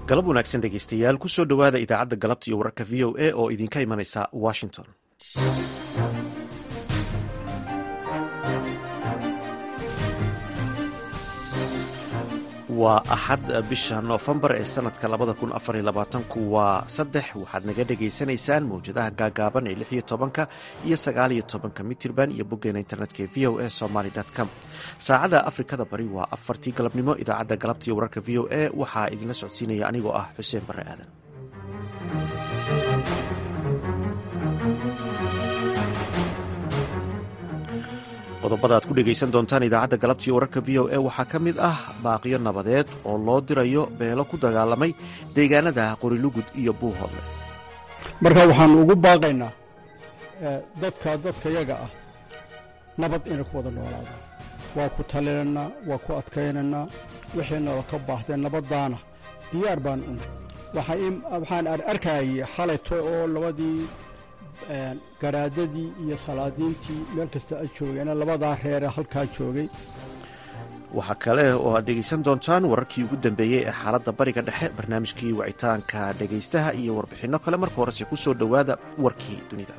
galab wanaagsan dhegeystayaal kusoo dhowaada idaacadda galabta iyo wararka v o a oo idinka imanaysa washington waa axad bisha noofembar ee sanadka labada kun afar iyo labaatanku waa saddex waxaad naga dhegaysanaysaan mawjadaha gaagaaban ee lix iyo tobanka iyo sagaal iyo tobanka mitirban iyo boggeena internetka ee v o a somaly com saacada afrikada bari waa afartii galabnimo idaacadda galabta iyo wararka v o a waxaa idinla socodsiinaya anigoo ah xuseen barre aadan qodobada aad ku dhegaysan doontaan idaacadda galabtiiyo wararka v o a waxaa ka mid ah baaqiyo nabadeed oo loo dirayo beelo ku dagaalamay deegaanada qorilugud iyo buuhoodle marka waxaannu ugu baaqaynaa dadka dadkayaga ah nabad inay ku wada noolaadaan waa ku talinaynaa waa ku adkaynaynaa wixii nolo ka baahdeen nabaddaana diyaar baan una waxaan arkayay xalayto oo labadii garaadadii iyo salaadiintii meel kasta a joogeena labadaa reere halkaa joogay waxaa kale oo aad dhegaysan doontaan wararkii ugu dambeeyey ee xaaladda bariga dhexe barnaamijkii wacitaanka dhegaystaha iyo warbixinno kale marka horese ku soo dhowaada warkii dunida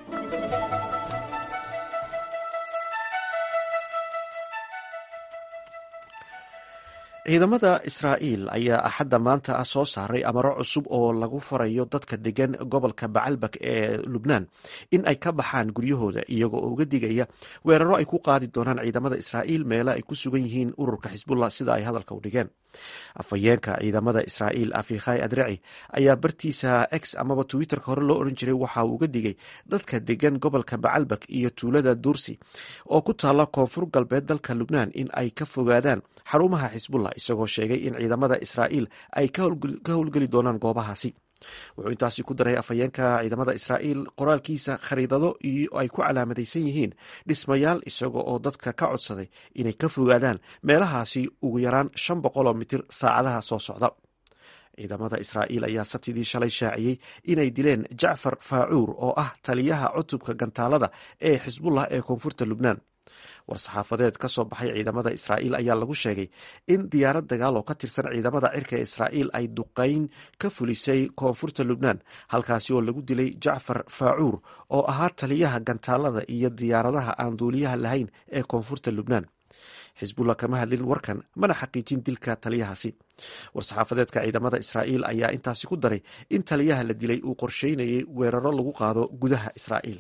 ciidamada israa'iil ayaa axadda maanta ah soo saaray amaro cusub oo lagu farayo dadka degan gobolka bacalbak ee lubnaan in ay ka baxaan guryahooda iyagoo uga digaya weeraro ay ku qaadi doonaan ciidamada israa'iil meelo ay ku sugan yihiin ururka xisbullah sida ay hadalka u dhigeen afhayeenka ciidamada israa'iil afikhay adreci ayaa bartiisa x amaba twitterka hore loo oran jiray waxa uu uga digay dadka degan gobolka bacalbak iyo tuulada dursi oo ku taalla koonfur galbeed dalka lubnaan in ay ka fogaadaan xarumaha xisbullah isagoo sheegay in ciidamada israa'iil ay ka howlgeli doonaan goobahaasi wuxuu intaasi ku daray afhayeenka ciidamada israa'iil qoraalkiisa khariidado iyo ay ku calaamadaysan yihiin dhismayaal isaga oo dadka ka codsaday inay ka fogaadaan meelahaasi ugu yaraan shan boqoloo mitir saacadaha soo socda ciidamada israa'iil ayaa sabtidii shalay shaaciyey inay dileen jacfar faacuur oo ah taliyaha cutubka gantaalada ee xisbullah ee koonfurta lubnaan war-saxaafadeed ka soo baxay ciidamada israa'iil ayaa lagu sheegay in diyaarad dagaal oo ka tirsan ciidamada cirka ee israa'iil ay duqayn ka fulisay koonfurta lubnaan halkaasi oo lagu dilay jacfar faacuur oo ahaa taliyaha gantaalada iyo diyaaradaha aan duuliyaha lahayn ee koonfurta lubnaan xisbullah kama hadlin warkan mana xaqiijin dilka taliyahaasi war-saxaafadeedka ciidamada israa'iil ayaa intaasi ku daray in taliyaha la dilay uu qorsheynayay weeraro lagu qaado gudaha israa'iil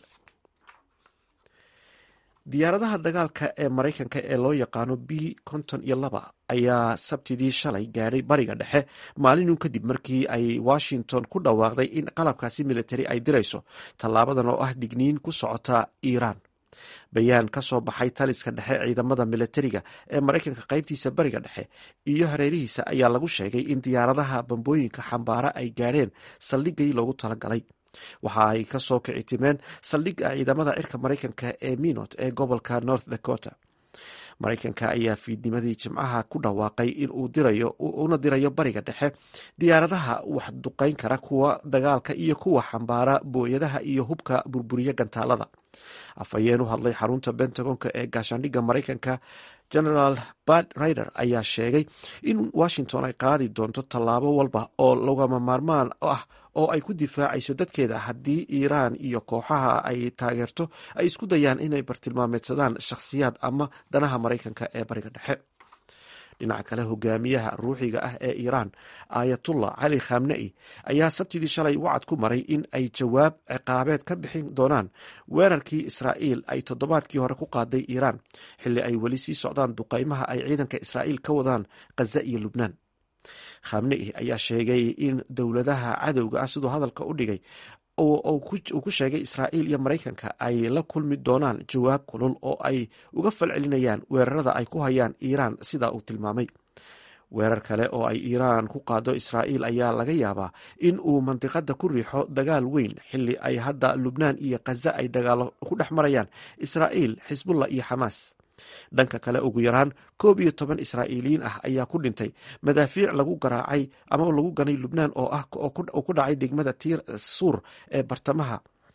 diyaaradaha dagaalka ee maraykanka ee loo yaqaano b konton iyo laba ayaa sabtidii shalay gaadhay bariga dhexe maalinun kadib markii ay washington ku dhawaaqday in qalabkaasi militari ay dirayso tallaabadan oo ah digniin ku socota iiraan bayaan ka soo baxay taliska dhexe ciidamada militariga ee maraykanka qaybtiisa bariga dhexe iyo hareerihiisa ayaa lagu sheegay in diyaaradaha bambooyinka xambaara ay gaadheen saldhigii loogu talagalay waxa ay ka soo kici timeen saldhigga ciidamada cirka maraykanka ee minot ee gobolka north dakota maraykanka ayaa fiidnimadii jimcaha ku dhawaaqay in uu dirayo una dirayo bariga dhexe diyaaradaha wax duqayn kara kuwa dagaalka iyo kuwa xambaara booyadaha iyo hubka burburiya gantaalada afhayeen u hadlay xarunta bentagonka ee gaashaandhigga maraykanka generaal bad rider ayaa sheegay in washington ay qaadi doonto tallaabo walba oo lagama maarmaan ah oo ay ku difaacayso dadkeeda haddii iiraan iyo kooxaha ay taageerto ay isku dayaan inay bartilmaameedsadaan shakhsiyaad ama danaha maraykanka ee bariga dhexe dhinaca kale hogaamiyaha ruuxiga ah ee iiraan aayatullah cali khamne'i ayaa sabtidii shalay wacad ku maray in ay jawaab ciqaabeed ka bixin doonaan weerarkii israa'iil ay toddobaadkii hore ku qaaday iiraan xilli ay weli sii socdaan duqaymaha ay ciidanka israa'iil ka wadaan khaza iyo lubnaan khamne'i ayaa sheegay in dowladaha cadowga ah siduu hadalka u dhigay uu ku sheegay israa'iil iyo maraykanka ay la kulmi doonaan jawaab kulul oo ay uga falcelinayaan weerarada ay ku hayaan iiraan sidaa uu tilmaamay weerar kale oo ay iiraan ku qaado israa'iil ayaa laga yaabaa in uu mandiqada ku riixo dagaal weyn xilli ay hadda lubnaan iyo khaza ay dagaalo ku dhex marayaan israa'iil xisbullah iyo xamaas dhanka kale ugu yaraan koob iyo toban israa'iiliyiin ah ayaa ku dhintay madaafiic lagu garaacay ama lagu ganay lubnaan oo ah oo ku dhacay degmada tiir suur ee bartamaha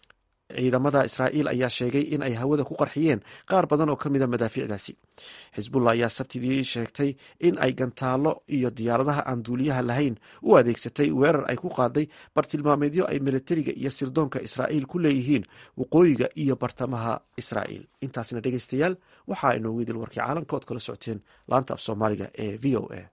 ciidamada israa'iil ayaa sheegay in ay hawada ku qarxiyeen qaar badan oo ka mida madaafiicdaasi xisbullah ayaa sabtidii sheegtay in ay gantaallo iyo diyaaradaha aan duuliyaha lahayn u adeegsatay weerar ay ku qaaday bartilmaameedyo ay militariga iyo sirdoonka israa'iil ku leeyihiin waqooyiga iyo bartamaha israa'iil intaasna dhegeystayaal waxaa inoogu idil warkii caalamka ood kala socoteen laanta af soomaaliga ee v o a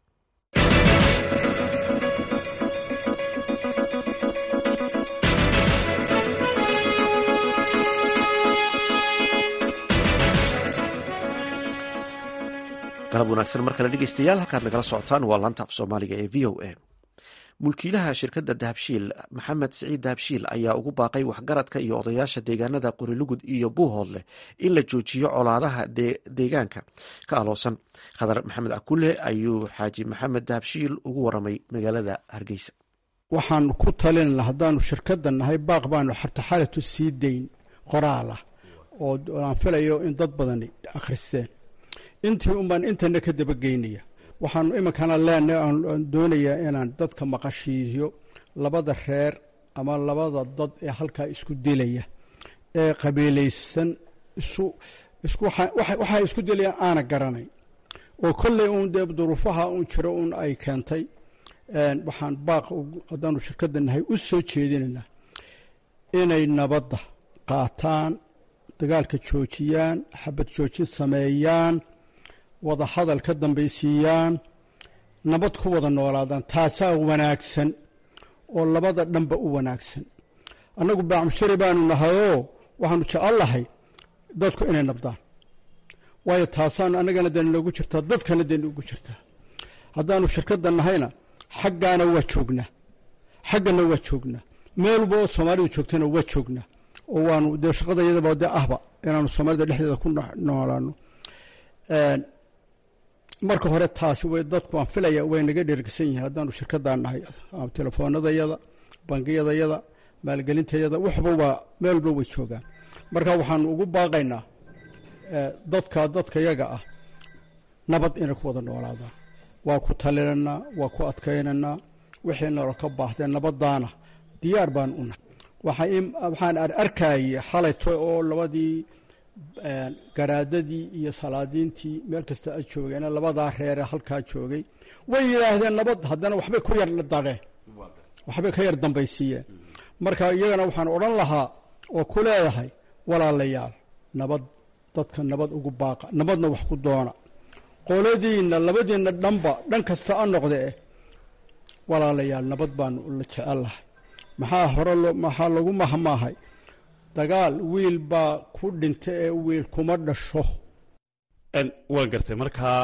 galab wanaagsan mar kale dhegeystayaal halkaad nagala socotaan waa laanta af soomaaliga ee v o a mulkiilaha shirkadda dahabshiil maxamed siciid dahabshiil ayaa ugu baaqay waxgaradka iyo odayaasha deegaanada qorilugud iyo buuhoodle in la joojiyo colaadaha deegaanka ka aloosan khadar maxamed cakulle ayuu xaaji maxamed dahabshiil ugu waramay magaalada hargeysa waxaan ku talinana haddaanu shirkadda nahay baaq baanu xartaxalatu sii dayn qoraalah oo aan filayo in dad badani akhristeen intii unbaan intana ka dabageynaya waxaanu iminkana leenahay aan doonayaa inaan dadka maqashiiyo labada reer ama labada dad ee halkaa isku dilaya ee qabiilaysan waxay isku dilayaan aana garanay oo kolley uun dee duruufaha uun jiro uun ay keentay waxaan baaq haddaanu shirkadda nahay u soo jeedinaynaa inay nabadda qaataan dagaalka joojiyaan xabad joojin sameeyaan wada hadal ka dambaysiiyaan nabad ku wada noolaadaan taasaa wanaagsan oo labada dhanba u wanaagsan annagu baacmushari baanu nahayoo waxaanu jecellahay dadku inay nabdaan waayo taasaanu annagana dee noogu jirtaa dadkana dee noogu jirtaa haddaanu shirkadda nahayna xaggaana waa joognaa xaggana waa joognaa meelba oo soomaalidu joogtana waa joognaa oo waanu dee shaqadayadaba dee ahba inaanu soomaalida dhexdeeda ku noolaano marka hore taasi way dadku aan filaya way naga dhergsan yihiin haddaanu shirkaddaa nahay telefoonadayada bangiyadayada maalgelintayada waxba waa meelba way joogaan marka waxaanu ugu baaqaynaa dadka dadka yaga ah nabad inay ku wada noolaadaan waa ku talinanaa waa ku adkaynaynaa wixii nalo ka baahdee nabadaana diyaar baan u nahay waxaan arkayay xalayto oo labadii garaadadii iyo salaadiintii meel kasta a joogeen labadaa reere halkaa joogay way yidhaahdeen nabad haddana waxbay ku yar dareen waxbay ka yar dambaysiiyeen marka iyagana waxaan odhan lahaa oo ku leedahay walaalayaal nabad dadka nabad ugu baaqa nabadna wax ku doona qoladiinna labadiinna dhanba dhan kasta a noqde eh walaalayaal nabad baanu la jecellahay maxaa hore maxaa lagu mahmaahay dagaal wiil baa ku dhinta ee wiil kuma dhasho waan gartay markaa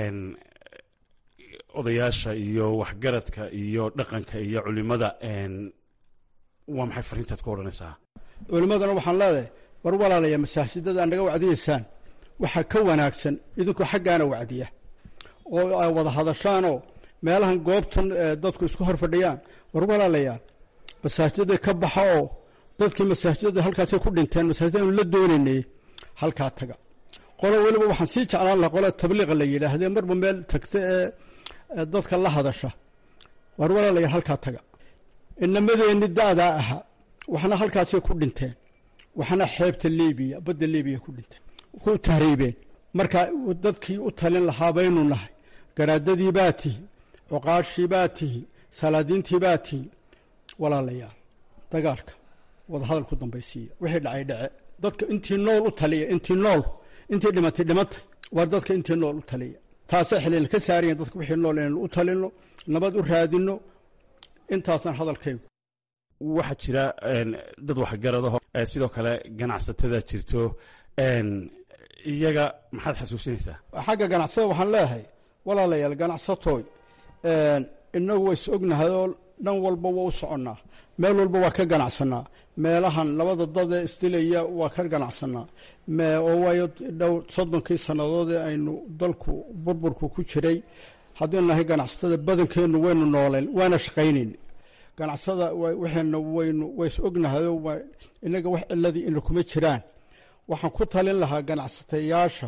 odayaasha iyo waxgaradka iyo dhaqanka iyo culimada waa maxay fariintaad ku odhanaysaa culimmadana waxaan leedahay war walaalaya masaajidada naga wacdiyeysaan waxaa ka wanaagsan idinku xaggaana wacdiya oo ay wada hadashaanoo meelahan goobtan dadku isku hor fadhiyaan war walaalayaal masaajidada ka baxa oo dadkii masaajidada halkaasay ku dhinteen masaajidanu la doonaynay halkaa taga qolo weliba waxaan sii jeclaan lahaa qola tabliiqa la yidhaahdee marba meel tagta ee dadka la hadasha war walaalayaal halkaa taga inamadeenni da'daa ahaa waxna halkaasay ku dhinteen waxna xeebta libiya badda libiya ku dhinteen ku tahriibeen marka dadkii u talin lahaa baynu nahay garaadadii baa tihi cuqaashii baa tihi salaadiintii baa tihi walaalayaal dagaalka wada hadal ku dambaysiiya wixii dhacay dhace dadka intii nool u taliya intii nool intii dhimatay dhimatay waa dadka intii nool u taliya taasay xilina ka saarayan dadka wixii nool inaynu u talino nabad u raadino intaasaan hadalkaygu waxaa jira dad waxgaradaho sidoo kale ganacsatada jirto iyaga maxaad xasuusinaysaa xagga ganacsada waxaan leeyahay walaalayaal ganacsatooy inagu ways ognahay oo dhan walba waa u soconnaa meel walba waa ka ganacsanaa meelahan labada dadee isdilaya waa ka ganacsanaa oo waayo dhow soddonkii sannadood ee aynu dalku burburku ku jiray haddaynu nahay ganacsatada badankeennu waynu nooleen waana shaqaynayn ganacsada waxayna waynu ways ognahayoo inaga wax ciladii ina kuma jiraan waxaan ku talin lahaa ganacsatayaasha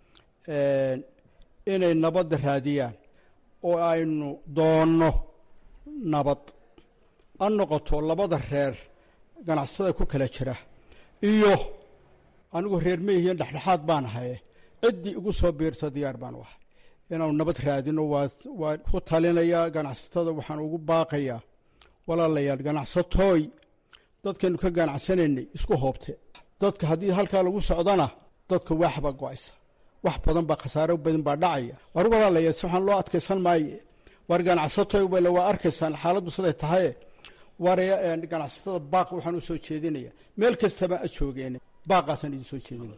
inay nabadda raadiyaan oo aynu doonno nabad a noqoto labada reer ganacsatada ku kala jira iyo anigu reer meyihiin dhexdhexaad baan ahaye ciddii igu soo biirsa diyaar baan u ahay inaanu nabad raadino waa ku talinayaa ganacsatada waxaan ugu baaqayaa walaalayaal ganacsatooy dadkaynu ka ganacsanaynay isku hoobte dadka haddii halkaa lagu socdana dadka waaxbaa go-aysa wax badan baa khasaaro badan baa dhacaya war walaalayaal si waxaan loo adkaysan maaye war ganacsatooy wale waa arkaysaan xaaladdu siday tahaye war ganacsatada baaq waxaan u soo jeedinaya meel kastaba a joogeen baaqaasaan idin soo jeedinaya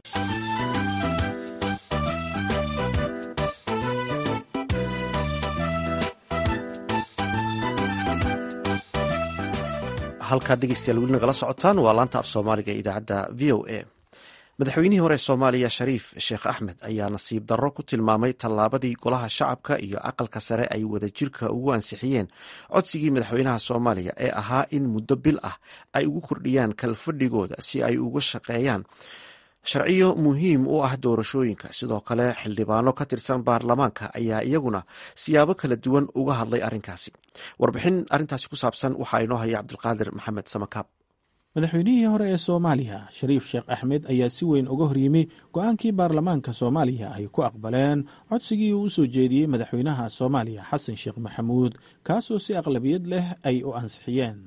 halkaad dhegeystayaal weli nagala socotaan waa laanta af soomaaliga ee idaacadda v o a madaxweynihii hore soomaaliya shariif sheekh axmed ayaa nasiib darro ku tilmaamay tallaabadii golaha shacabka iyo aqalka sare ay wadajirka ugu ansixiyeen codsigii madaxweynaha soomaaliya ee ahaa in muddo bil ah ay ugu kordhiyaan kalfadhigooda si ay uga shaqeeyaan sharciyo muhiim u ah doorashooyinka sidoo kale xildhibaano ka tirsan baarlamaanka ayaa iyaguna siyaabo kala duwan uga hadlay arrinkaasi warbixin arrintaasi ku saabsan waxaa inoo haya cabdulqaadir maxamed samakaab madaxweynihii hore ee soomaaliya shariif sheekh axmed ayaa si weyn uga horyimi go-aankii baarlamaanka soomaaliya ay ku aqbaleen codsigii uu u soo jeediyey madaxweynaha soomaaliya xasan sheekh maxamuud kaasoo si aqlabiyad leh ay u ansixiyeen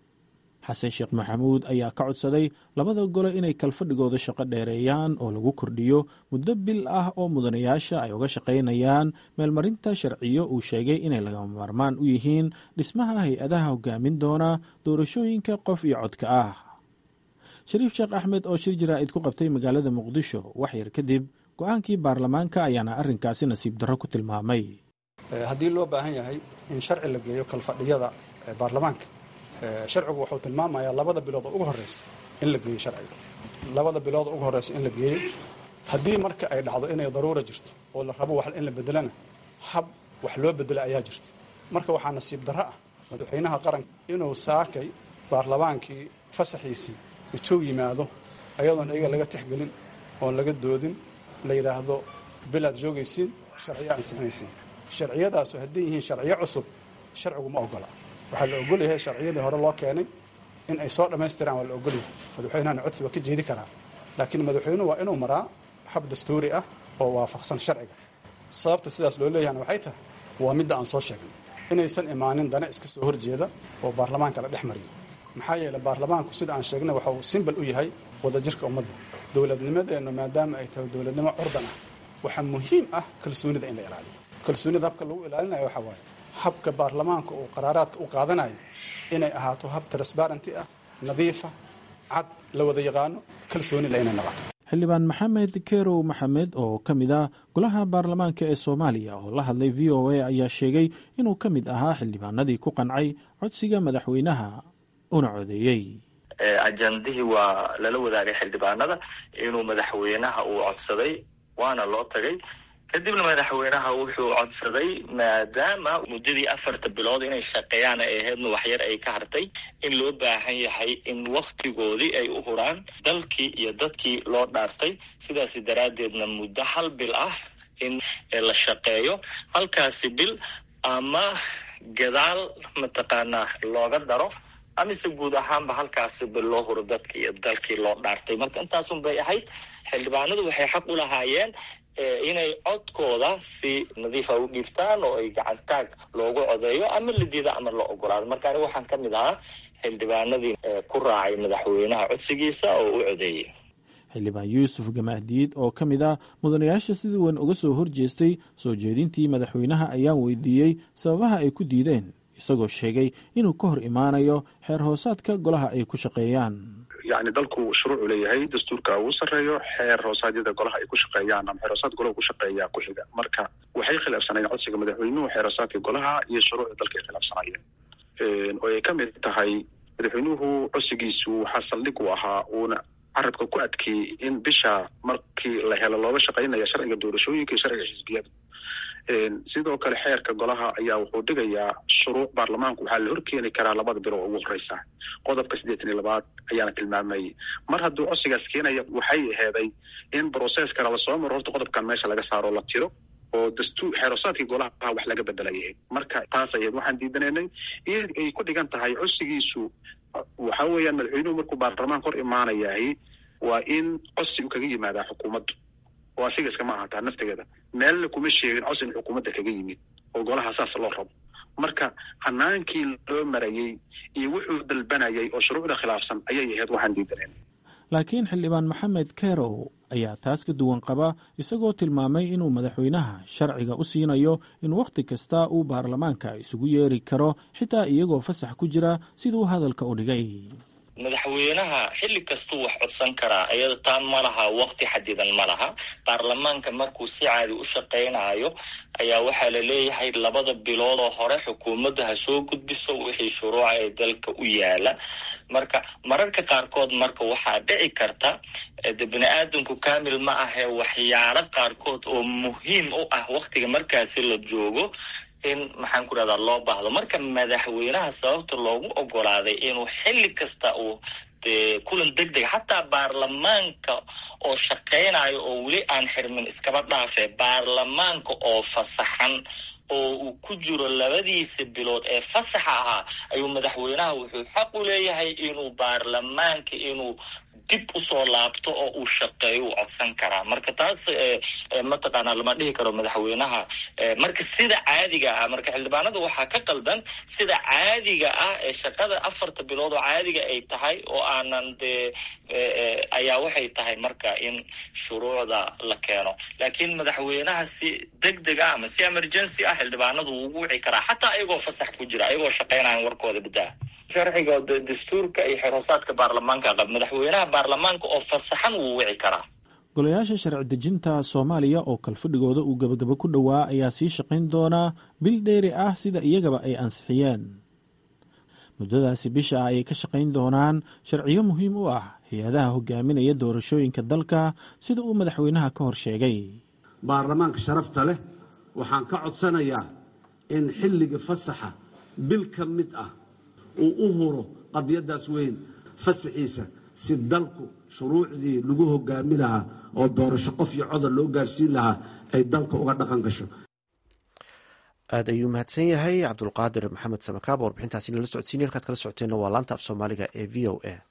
xasan sheekh maxamuud ayaa ka codsaday labada gole inay kalfadhigooda shaqo dheereeyaan oo lagu kordhiyo muddo bil ah oo mudanayaasha ay uga shaqaynayaan meelmarinta sharciyo uu sheegay inay lagama maarmaan u yihiin dhismaha hay-adaha hogaamin doona doorashooyinka qof iyo codka ah shariif sheekh axmed oo shir jaraa'id ku qabtay magaalada muqdisho wax yar kadib go-aankii baarlamaanka ayaana arrinkaasi nasiib darro ku tilmaamay haddii loo baahan yahay in sharci la geeyo kalfadhiyada baarlamaanka sharcigu wuxuu tilmaamayaa labada bilood oo ugu horreysa in la geeyo sharciga labada bilood oo ugu horreysa in la geeyo haddii marka ay dhacdo inay daruura jirto oo la rabo wax in la bedelana hab wax loo bedela ayaa jirta marka waxaa nasiib darro ah madaxweynaha qaranka inuu saakay baarlamaankii fasaxiisii intuu yimaado ayadoon iyaga laga tixgelin oon laga doodin la yidhaahdo bilaad joogaysiin sharciyo ansixinaysiin sharciyadaasu hadday yihiin sharciyo cusub sharcigu ma ogola waxaa la ogol yahay sharciyadii hore loo keenay in ay soo dhammaystiraan waa la ogol yahay madaxweynahana codsi waa ka jeedi karaa laakiin madaxweynuhu waa inuu maraa hab dastuuri ah oo waafaqsan sharciga sababta sidaas loo leeyahana waxay tahay waa midda aan soo sheegnay inaysan imaanin dana iska soo horjeeda oo baarlamaanka la dhex mariyo maxaa yeeley baarlamaanku sida aan sheegnay waxa uu simbal u yahay wadajirka ummadda dowladnimadeennu maadaama ay tahay dowladnimo curdan ah waxaa muhiim ah kalsoonida in la ilaaliyo kalsoonida habka lagu ilaalinayo waxaa waaye habka baarlamaanka uu qaraaraadka u qaadanayo inay ahaato hab transbarenty ah nadiifa cad la wada yaqaano kalsoonila inay noqoto xildhibaan maxamed kerow maxamed oo ka mid ah golaha baarlamaanka ee soomaaliya oo la hadlay v o a ayaa sheegay inuu ka mid ahaa xildhibaanadii ku qancay codsiga madaxweynaha una codeeyey ajandihii waa lala wadaagay xildhibaanada inuu madaxweynaha uu codsaday waana loo tagay kadibna madaxweynaha wuxuu codsaday maadaama muddadii afarta bilood inay shaqeeyaan ay ahaydna waxyar ay ka hartay in loo baahan yahay in wakhtigoodii ay u huraan dalkii iyo dadkii loo dhaartay sidaas daraaddeedna muddo hal bil ah in la shaqeeyo halkaasi bil ama gadaal mataqaanaa looga daro amise guud ahaanba halkaasi bil loo huro dadkii iyo dalkii loo dhaartay marka intaasun bay ahayd xildhibaanadu waxay xaq u lahaayeen inay codkooda si nadiifa u dhiibtaan oo ay gacantaag loogu codeeyo ama la diida ama la ogolaado marka aniga waxaan ka mid ahaa xildhibaanadii ku raacay madaxweynaha codsigiisa oo u codeeyey xildhibaan yuusuf gamahdiid oo ka mid ah mudanayaasha sidii weyn uga soo horjeestay soo jeedintii madaxweynaha ayaan weydiiyey sababaha ay ku diideen isagoo sheegay inuu ka hor imaanayo xeer hoosaadka golaha ay ku shaqeeyaan yani dalku shuruucu leeyahay dastuurka ugu sarreeyo xeer hoosaadyada golaha ay ku shaqeeyaan ama xeer hoosaad golaha ku shaqeeya ku xiga marka waxay khilaafsanayeen codsiga madaxweynuhu xeer hoosaadka golaha iyo shuruucda dalka ay khilaafsanayeen oo ay ka mid tahay madaxweynuhu codsigiisu waxaa saldhig u ahaa uuna carabka ku adkeeyey in bisha markii la helo looga shaqaynaya sharciga doorashooyinka iyo sharciga xisbiyada sidoo kale xeerka golaha ayaa wuxuu dhigayaa shuruuc baarlamaanku waxaa la horkeeni karaa labada bilo oo ugu horeysa qodobka siddeetan iyo labaad ayaana tilmaamayay mar hadduu codsigaas keenaya waxay aheeday in brocesskana lasoo maro horta qodobkan meesha laga saaro la tiro oo dastuur xeerosaadkii golaha wax laga bedelayahay marka taas ayayd waxaan diidanaynay in ay ku dhigan tahay codsigiisu waxa weeyaan madaxweynuhu markuu baarlamaanka hor imaanayahay waa in codsi u kaga yimaadaa xukuumaddu oo asiga iskama ahataa naftigeeda meelna kuma sheegin codsi in xukuumadda kaga yimid oo golaha saas loo rabo marka hanaankii loo marayey iyo wuxuu dalbanayay oo shuruucda khilaafsan ayay ahayd waxaan diidaneen laakiin xildhibaan maxamed kerow ayaa taas ka duwan qaba isagoo tilmaamay inuu madaxweynaha sharciga u siinayo in wakhti kasta uu baarlamaanka isugu yeeri karo xitaa iyagoo fasax ku jira siduu hadalka u dhigay madaxweynaha xilli kastuu wax codsan karaa iyada taa ma laha wakti xadidan ma laha baarlamaanka markuu si caadi u shaqaynayo ayaa waxaa la leeyahay labada biloodoo hore xukuumadda ha soo gudbiso wixii shuruuca ee dalka u yaala marka mararka qaarkood marka waxaa dhici karta de bini aadamku kamil ma ahee waxyaalo qaarkood oo muhiim u ah waktiga markaasi la joogo in maxaan ku rahdaa loo baahdo marka madaxweynaha sababta loogu ogolaaday inuu xilli kasta uu de kulan deg deg xataa baarlamaanka oo shaqaynayo oo weli aan xirmin iskaba dhaafe baarlamaanka oo fasaxan oo uu ku jiro labadiisa bilood ee fasaxa ahaa ayuu madaxweynaha wuxuu xaq u leeyahay inuu baarlamaanka inuu dib usoo laabto oo uu shaqeeyo uu codsan karaa marka taas mataqaanaa lama dhihi karo madaxweynaha marka sida caadiga ah marka xildhibaanada waxaa ka qaldan sida caadiga ah ee shaqada afarta bilood oo caadiga ay tahay oo aanan dee ayaa waxay tahay marka in shuruucda la keeno laakiin madaxweynaha si deg deg ah ama si emergency ah xildhibaanadu wuu ugu wici karaa xataa ayagoo fasax ku jira ayagoo shaqaynayan warkooda badaa sharciga dastuurka iyo xeroosaadka baarlamaanka qab madaxweynaha baarlamaanka oo fasaxan wuu wici karaa golayaasha sharci dejinta soomaaliya oo kalfadhigooda uu gebagabo ku dhowaa ayaa sii shaqayn doonaa bil dheeri ah sida iyagaba ay ansixiyeen muddadaasi bisha ah ayay ka shaqayn doonaan sharciyo muhiim u ah hay-adaha hogaaminaya doorashooyinka dalka sida uu madaxweynaha ka hor sheegay baarlamaanka sharafta leh waxaan ka codsanayaa in xilliga fasaxa bil ka mid ah uu u huro qadiyadaas weyn fasaxiisa si dalku shuruucdii lagu hogaami lahaa oo doorasho qof iyo codar loo gaarsiin lahaa ay dalka uga dhaqan gasho aad ayuu mahadsan yahay cabdulqaadir maxamed samakaab warbixintaasi nala socodsiinay halkaad kala socoteenna waa laanta af soomaaliga ee v o a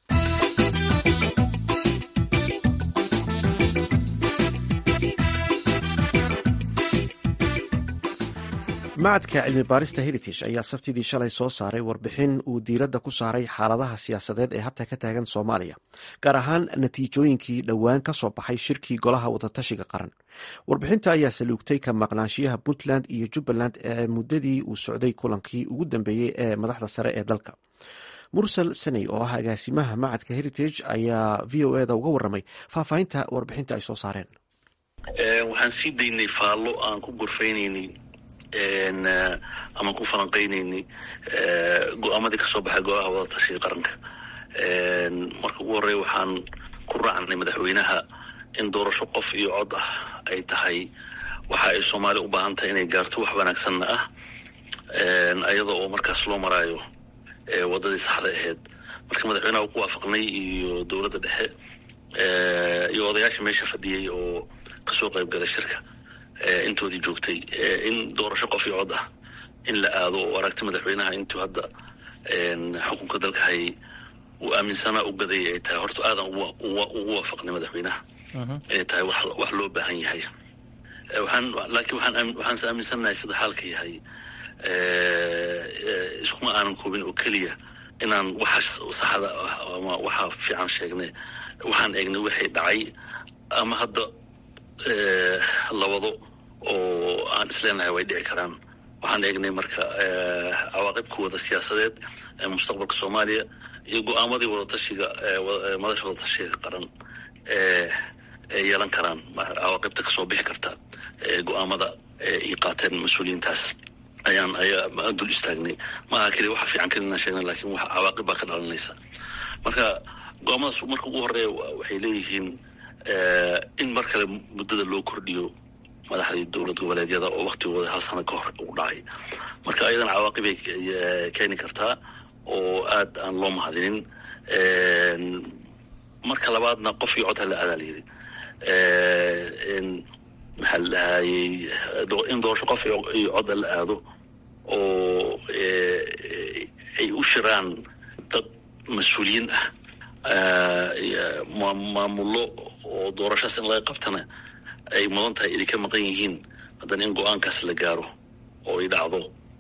macadka cilmi baarista heritage ayaa sabtidii shalay soo saaray warbixin uu diiradda ku saaray xaaladaha siyaasadeed ee hadda ka taagan soomaaliya gaar ahaan natiijooyinkii dhowaan ka soo baxay shirkii golaha wadatashiga qaran warbixinta ayaa saluugtay ka maqnaanshiyaha puntland iyo jubbaland ee muddadii uu socday kulankii ugu dambeeyey ee madaxda sare ee dalka mursal saney oo ah agaasimaha macadka heritage ayaa v o eda uga waramay faahfaahinta warbixinta ay soo saareen waxaan sii daynay faallo aan ku gorfaynaynay ama ku falanqaynaynay go-aamadii kasoo baxay golaha wadatashiga qaranka marka ugu horreya waxaan ku raacnay madaxweynaha in doorasho qof iyo cod ah ay tahay waxa ay soomaaliya u baahan tahay inay gaarto wax wanaagsanna ah ayada oo markaas loo maraayo waddadii saxda ahayd marka madaxweynaha ku waafaqnay iyo dowladda dhexe iyo odayaasha meesha fadhiyey oo kasoo qayb galay shirka intoodii joogtay in doorasho qof iyo cod ah in la aado oo aragti madaxweynaha intuu hadda xukunka dalka hayay uu aaminsanaa u gadayay ay tahay horta aadan ugu waafaqnay madaxweynaha inay tahay wax loo baahan yahay waxaan laakiin waxaan waxaanse aaminsannahay sida xaalka yahay iskuma aanan koobin oo keliya inaan waxa saxda ah ama waxa fiican sheegnay waxaan eegnay wixii dhacay ama hadda labado oo aan isleenahay way dhici karaan waxaan eegnay marka cawaaqibkooda siyaasadeed ee mustaqbalka soomaaliya iyo go-aamadii wadatashiga madasha wadatashiga qaran ee ay yeelan karaan cawaaqibta kasoo bixi karta go-aamada ay qaateen mas-uuliyiintaas ayaan ayaa dul istaagnay maaha keliya waxa fiican keli inaan sheegna lakin wax cawaaqib baa ka dhalanaysa marka go-aamadaas marka ugu horeeya waxay leeyihiin in mar kale muddada loo kordhiyo madaxdii dowlad goboleedyada oo waktigooda hal sano ka hor u dhacay marka ayadan cawaaqibay keeni kartaa oo aad aan loo mahadinin marka labaadna qof iyo cod hala aadaa layidhi maxaa la dhahayey in doorasho qof iyo cod la aado oo ay u shiraan dad mas-uuliyiin ah maamullo oo doorashaas in laga qabtana ay mudan tahay inay ka maqan yihiin haddana in go-aankaas la gaaro oo ay dhacdo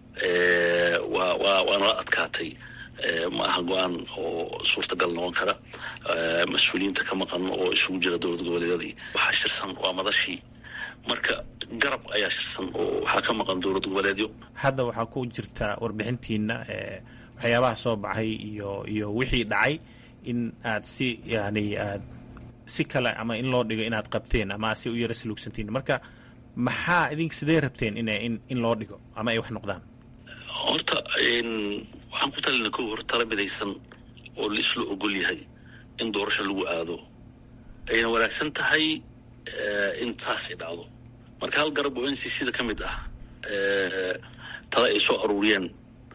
waa waa waana la adkaatay ma aha go-aan oo suurtagal noqon kara mas-uuliyiinta ka maqan oo isugu jira dowlad goboleedyadii waxaa shirsan waa madashii marka garab ayaa shirsan oo waxaa ka maqan dowlad goboleedyo hadda waxaa ku jirta warbixintiina waxyaabaha soo baxay iyo iyo wixii dhacay in aad si yani aad si kale ama in loo dhigo inaad qabteen ama aad si u yara saluugsantiin marka maxaa idinka sidee rabteen in in in loo dhigo ama ay wax noqdaan horta waxaan ku talina ko hor tala midaysan oo la isla ogol yahay in doorasho lagu aado ayna wanaagsan tahay in saasay dhacdo marka hal garab oo n c c da ka mid ah tala ay soo aruuriyeen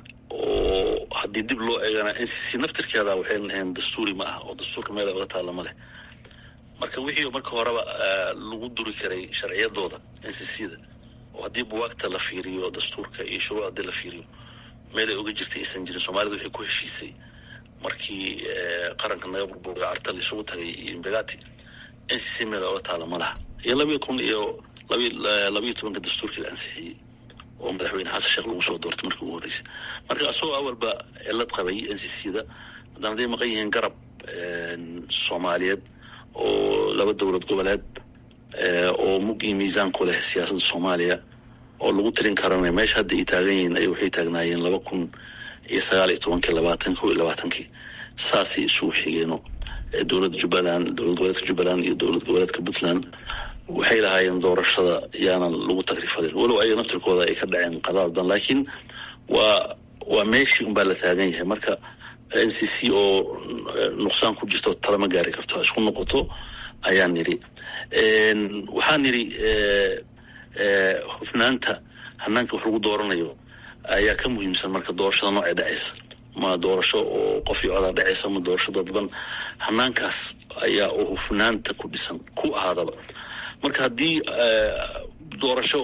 oo haddii dib loo eegana n c c naftirkeeda waxayna ahayn dastuuri ma ah oo dastuurka meel ay oga taalla ma leh marka wixii marka horeba lagu duri karay sharciyadooda n c c da oo haddii buwaagta la fiiriyo dastuurka iyo shuruuc haddii la fiiriyo meel ay oga jirtay aysan jirin soomaalida waxay ku heshiisay markii qaranka naga burburay carta la isugu tagay iyo imbegati n c c meel ay oga taalla ma laha iyo labiyo kun iyo labiyo tobanka dastuurkii la ansixiyey oo madaxweyne xasan sheekh lagu soo doortay markii ugu horreysay marka asagoo awalba cilad qabay n c c da haddana haday maqan yihiin garab soomaaliyeed oo laba dowlad goboleed oo mug iyo miisaan ku leh siyaasadda soomaaliya oo lagu tirin karana meesha hadda ay taagan yihiin ay waxay taagnaayeen laba kun iyo sagaal iyo tobankii labaatan ko iyo labaatankii saasay isugu xigeeno dowladda jubbaland dowlad goboleedka jubbaland iyo dowlad goboleedka puntland waxay lahaayeen doorashada yaanan lagu tagrifalin walow ayaga naftirkooda ay ka dhaceen qadaad badan laakiin waa waa meeshii unbaa la taagan yahay marka n c c oo nuqsaan ku jirto tala ma gaari karto ha isku noqoto ayaan nidhi waxaan nidhi hufnaanta hanaanka wax lagu dooranayo ayaa ka muhiimsan marka doorashada noocay dhacaysa ma doorasho oo qof iyo codaa dhacaysa ma doorasho dadban hanaankaas ayaa oo hufnaanta ku dhisan ku ahaadaba marka haddii doorasho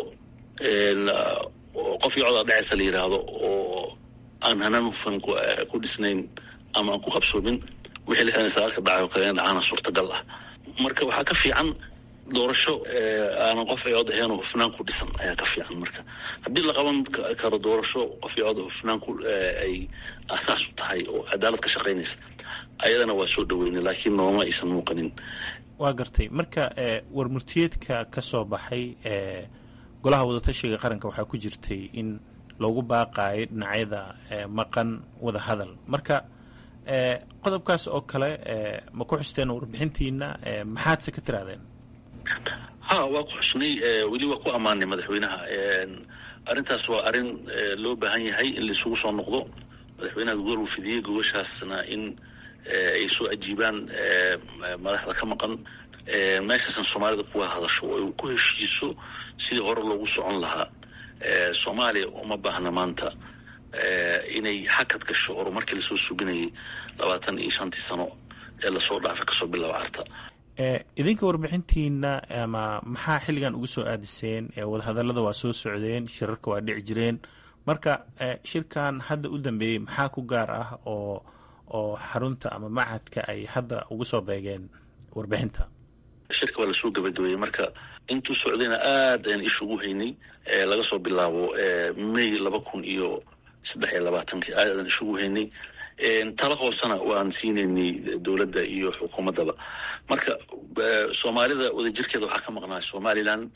qof iyo codaa dhacaysa la yidhaahdo oo aan hanaan hufan ku dhisnayn ama aan ku qabsoomin wixii lixdan iyo sagaalka dhacay oo kale in dhacaana suurtagal ah marka waxaa ka fiican doorasho aanan qof iyo cod ahayn oo hufnaan ku dhisan ayaa ka fiican marka haddii la qaban karo doorasho qof iyo cod hufnaan ku ay asaas u tahay oo cadaalad ka shaqaynaysa ayadana waa soo dhaweynay laakiin nooma aysan muuqanin waa gartay marka warmurtiyeedka ka soo baxay golaha wadatashiga qaranka waxaa ku jirtay in loogu baaqaayo dhinacyada maqan wada hadal marka qodobkaas oo kale ma ku xusteen warbixintiina maxaadse ka tirahdeen ha waa ku xusnay weli waa ku ammaanay madaxweynaha arrintaas waa arrin loo baahan yahay in laisugu soo noqdo madaxweynaha gogol uu fidiyey gogoshaasna in ay soo ajiibaan madaxda ka maqan meeshaasna soomaalida kuwa hadasho oo ay ku heshiiso sidii hore loogu socon lahaa soomaaliya uma baahna maanta inay hakad gasho horumarkii lasoo suginayay labaatan iyo shantii sano ee lasoo dhaafay kasoo bilaaba carta idinka warbixintiina ama maxaa xilligan ugu soo aadiseen wadahadallada waa soo socdeen shirarka waa dhici jireen marka shirkan hadda u dambeeyey maxaa ku gaar ah oo oo xarunta ama machadka ay hadda ugu soo beegeen warbixinta shirka waa lasoo gabagabeeyey marka intuu socdayna aad ayaan isha ugu haynay laga soo bilaabo may laba kun iyo saddex iyo labaatankii aad ayaan isha ugu haynay tala hoosena waan siinaynay dowladda iyo xukuumaddaba marka soomaalida wadajirkeeda waxaa ka maqnaa somalilan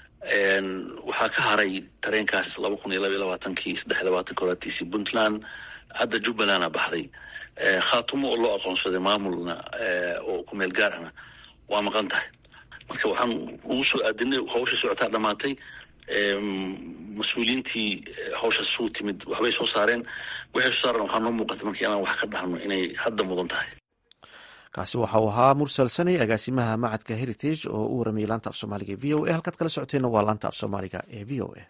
waxaa ka haray tareenkaas laba kun iyo laba iyo labaatankii saddex iyo labaatanki horaatiisii puntland hadda jubbalanda baxday khaatumo oo loo aqoonsaday maamulna oo ku meel gaar ahna waa maqan tahay marka waxaan ugu soo aadinay hawsha socotaa dhammaatay mas-uuliyiintii hawshaas isugu timid waxbay soo saareen waxay soo saareen waxaa noo muuqata marka inaan wax ka dhahno inay hadda mudan tahay kaasi waxa uu ahaa mursal sanay agaasimaha macadka heritage oo u waramayay laanta af soomaaliga e v o a halkaad kala socoteenna waa laanta af soomaaliga ee v o a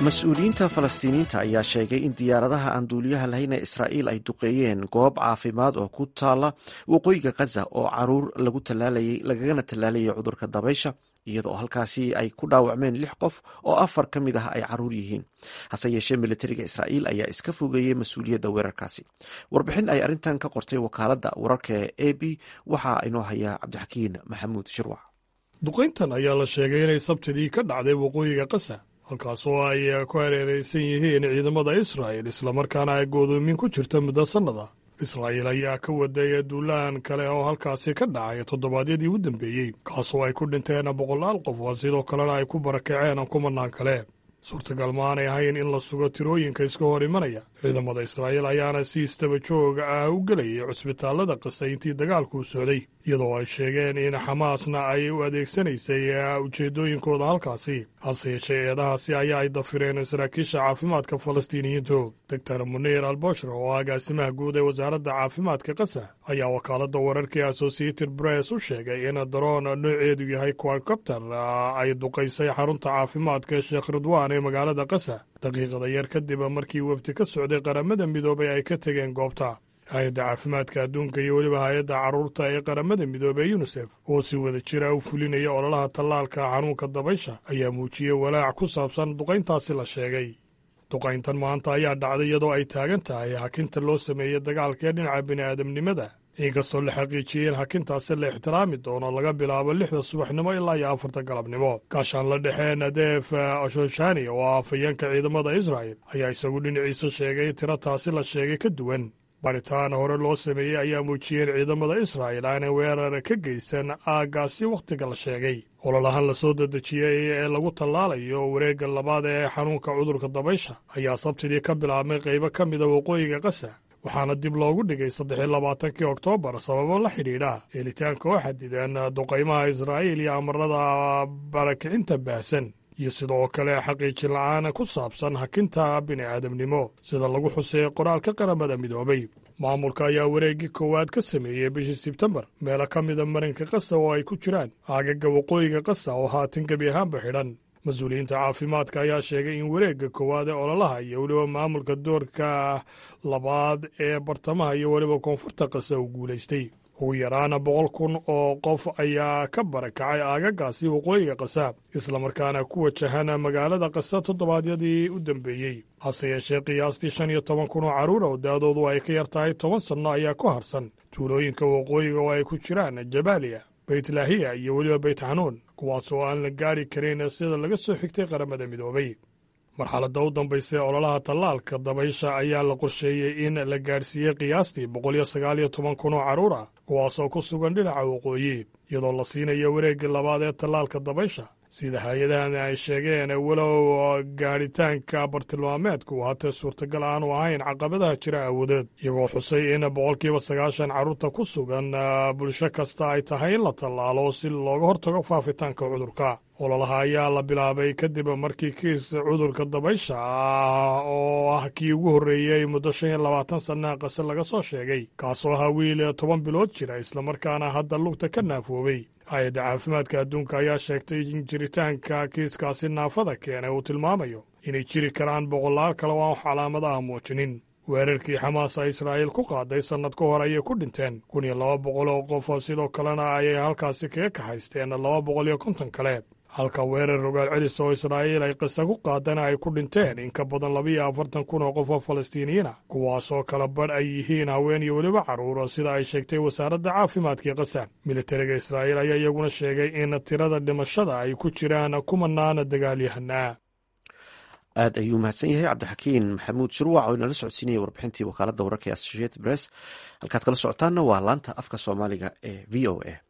mas-uuliyiinta falastiiniyiinta ayaa sheegay in diyaaradaha aan duuliyaha lahayn ee israa'iil ay duqeeyeen goob caafimaad oo ku taala waqooyiga khaza oo caruur lagu talaalayay lagagana tallaalayay cudurka dabaysha iyadoo halkaasi ay ku dhaawacmeen lix qof oo afar ka mid ah ay caruur yihiin hase yeeshee militariga israa'iil ayaa iska fogeeyey mas-uuliyadda weerarkaasi warbixin ay arrintan ka qortay wakaaladda wararka ee a b waxaa inoo hayaa cabdixakiin maxamuud shirwac duqayntan ayaa la sheegay inay sabtidii ka dhacday waqooyiga kasa halkaasoo ay ku hareeraysan yihiin ciidamada israa'il islamarkaana ay goodoomin ku jirta muddo sannada israa'iil ayaa ka waday duulaan kale oo halkaasi ka dhacay toddobaadyadii u dambeeyey kaasoo ay ku dhinteen boqolaal qof oo sidoo kalena ay ku barakaceen kumanaan kale suurtagal ma aanay ahayn in la sugo tirooyinka iska hor imanaya ciidamada israa'iil ayaana si istaba jooga ah u gelayay cusbitaallada qasa intii dagaalku socday iyadoo ay sheegeen in xamaasna ay u adeegsanaysay ujeeddooyinkooda halkaasi hase yeeshee eedahaasi ayaa ay dafireen saraakiisha caafimaadka falastiiniyiintu doctor muniir alboshra oo agaasimaha guud ee wasaaradda caafimaadka kasa ayaa wakaaladda wararkii associated bress u sheegay in daroon nooceedu yahay quadcopter ay duqaysay xarunta caafimaadka sheekh ridwaan ee magaalada kasa daqiiqada yar kadib markii wafdi ka socday qaramada midoobay ay ka tegeen goobta hay-adda caafimaadka adduunka iyo weliba hay-adda carruurta ee qaramada midoobey yunisef oo si wada jira u fulinaya ololaha tallaalka xanuunka dabaysha ayaa muujiyey walaac ku saabsan duqayntaasi la sheegay duqayntan maanta ayaa dhacday iyadoo ay taagan tahay hakinta loo sameeyey dagaalkaee dhinaca bini'aadamnimada inkastoo la xaqiijiyey in hakintaasi la ixtiraami doono laga bilaabo lixda subaxnimo ilaa iyo afarta galabnimo gaashaan la dhexee nadeef ashoshani oo ah afayeenka ciidamada israa'el ayaa isagu dhinaciisa sheegay tiro taasi la sheegay ka duwan baritaan hore loo sameeyey ayaa muujiyeen ciidamada israa'il aanay weerar ka geysan aaggaasi wakhtiga la sheegay ololahan la soo dedejiyey ee lagu tallaalayo wareegga labaad ee xanuunka cudurka dabaysha ayaa sabtidii ka bilaabmay qaybo ka mida waqooyiga kasa waxaana dib loogu dhigay saddex iyo labaatankii oktoobar sababo la xidhiidha helitaanka oo xadidan duqaymaha israa'iil iyo amarada barakicinta baahsan iyo sidoo kale xaqiijin la'aan ku saabsan hakinta bini'aadamnimo sida lagu xuseeyey qoraalka qaramada midoobay maamulka ayaa wareeggii koowaad ka sameeyey bishii sebtembar meelo ka mida marinka kasa oo ay ku jiraan aagaga waqooyiga kasa oo haatan gebi ahaanba xidhan mas-uuliyiinta caafimaadka ayaa sheegay in wareegga koowaad ee ololaha iyo weliba maamulka doorka labaad ee bartamaha iyo weliba koonfurta kasa uu guulaystay ugu yaraana boqol kun oo qof ayaa ka barakacay aagagaasi waqooyiga kasa islamarkaana ku wajahan magaalada kasa toddobaadyadii u dambeeyey hase yeeshee qiyaastii shan iyo toban kun oo carruur oo daadoodu ay ka yar tahay toban sanno ayaa ku harsan tuulooyinka waqooyiga oo ay ku jiraan jabaaliya baytlaahiya iyo weliba beyt xanuun kuwaas oo aan la gaadhi karin sida laga soo xigtay qaramada midoobay marxaladda u dambaysa ee ololaha tallaalka dabaysha ayaa la qorsheeyey in la gaadhsiiyey qiyaastii boqol iyo sagaal iyo toban kun oo carruur ah kuwaasoo ku sugan dhinaca waqooyi iyadoo la siinayo wareegga labaad ee tallaalka dabaysha sida hay-adahan ay sheegeen walow gaadhitaanka bartilmaameedku haatee suurtagal aanu ahayn caqabadaha jira awoodeed iyagoo xusay in boqolkiiba sagaashan carruurta ku sugan bulsho kasta ay tahay in la tallaalo si looga hortago faafitaanka cudurka ololaha ayaa la bilaabay kadib markii kiis cudurka dabaysha ah oo ah kii ugu horreeyey muddo shan iyo labaatan sannaha qase laga soo sheegay kaasoo ahaa wiil toban bilood jira islamarkaana hadda lugta ka naafoobay hay-adda caafimaadka adduunka ayaa sheegtay in jiritaanka kiiskaasi naafada keenay uu tilmaamayo inay jiri karaan boqolaal kale oo aan wax calaamadaha muujinin weerarkii xamaasa israa'iil ku qaaday sannad ka hor ayay ku dhinteen kun iyo laba boqol oo qof sidoo kalena ayay halkaasi kaga kaxaysteen laba boqol iyo konton kale halka weerar rogaal celis oo israa'iil ay qisa ku qaadana ay ku dhinteen in ka badan labiiyo afartan kun oo qof oo falastiiniyiina kuwaasoo kala badh ay yihiin haween iyo weliba carruur sida ay sheegtay wasaaradda caafimaadkii kasa militariga israa'iil ayaa iyaguna sheegay in tirada dhimashada ay ku jiraan kumanaana dagaalyahanaa aad ayuu mahadsan yahay cabdixakiin maxamuud shirwac oo inala socodsiinaya warbixintii wakaaladda wararka ee associated press halkaad kala socotaanna waa laanta afka soomaaliga ee v o a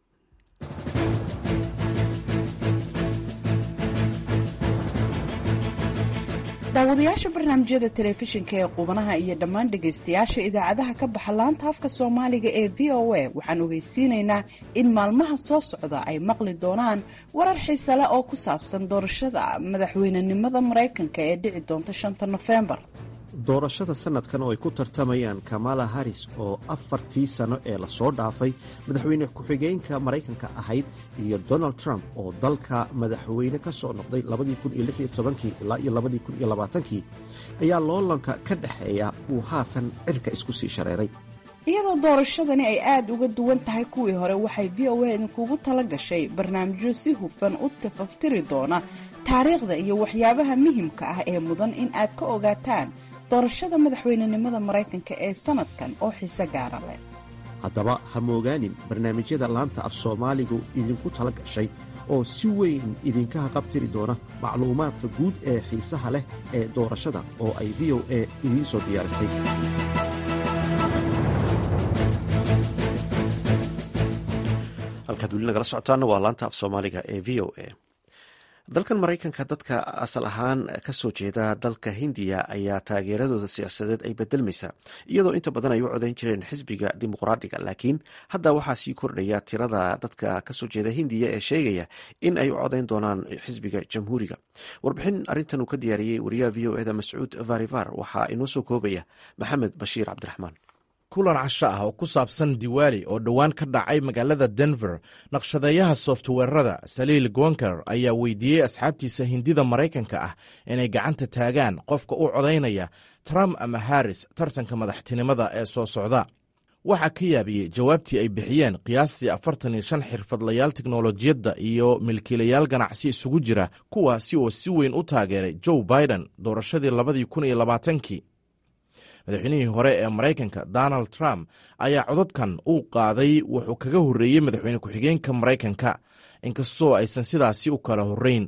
daawadayaasha barnaamijyada telefishinka ee qubanaha iyo dhammaan dhegaystayaasha idaacadaha ka baxa laanta afka soomaaliga ee v o a waxaan ogeysiinaynaa in maalmaha soo socda ay maqli doonaan warar xiise leh oo ku saabsan doorashada madaxweynenimada maraykanka ee dhici doonta shanta nofembar doorashada sanadkan oo ay ku tartamayaan kamala haris oo afartii sano ee lasoo dhaafay madaxweyne ku-xigeenka maraykanka ahayd iyo donald trump oo dalka madaxweyne ka soo noqday ilaa iyo kii ayaa loolanka ka dhexeeya uu haatan cirka isku sii shareeray iyadoo doorashadani ay aada uga duwan tahay kuwii hore waxay v o a idinkugu tala gashay barnaamijyo si hufan u tafaftiri doona taariikhda iyo waxyaabaha muhimka ah ee mudan in aad ka ogaataan doorashada madaxweynenimada maraykanka ee sanadkan oo xiise gaara leh haddaba ha moogaanin barnaamijyada laanta af soomaaligu idinku tala gashay oo si weyn idinka haqabtiri doona macluumaadka guud ee xiisaha leh ee doorashada oo ay v o a idiin soo diyaarisay halkaad weli nagala socotaana waa laanta af soomaaliga ee v o a dalkan maraykanka dadka asal ahaan ka soo jeeda dalka hindiya ayaa taageeradooda siyaasadeed ay bedelmaysaa iyadoo inta badan ay u codayn jireen xisbiga dimuqraadiga laakiin hadda waxaa sii kordhaya tirada dadka kasoo jeeda hindiya ee sheegaya in ay u codayn doonaan xisbiga jamhuuriga warbixin arintan uu ka diyaariyey wariyaha v o eda mascuud varivar waxaa inoo soo koobaya maxamed bashiir cabdiraxmaan kulan casho ah oo ku saabsan diwaali oo dhowaan ka dhacay magaalada denver naqshadeeyaha softweerada saliil gonker ayaa weydiiyey asxaabtiisa hindida maraykanka ah inay gacanta taagaan qofka u codaynaya trump ama harris tartanka madaxtinimada ee soo socda waxaa ka yaabiyey jawaabtii ay bixiyeen qiyaastii afartan iyo shan xirfadlayaal teknolojiyadda iyo milkiilayaal ganacsi isugu jira kuwaasi oo si weyn u taageeray joe biden doorashadii labadii kun iyo labaatankii madaxweynihii hore ee maraykanka donald trump ayaa codadkan uu qaaday wuxuu kaga horreeyey madaxweyne ku-xigeenka maraykanka inkastoo aysan sidaasi u kala horrayn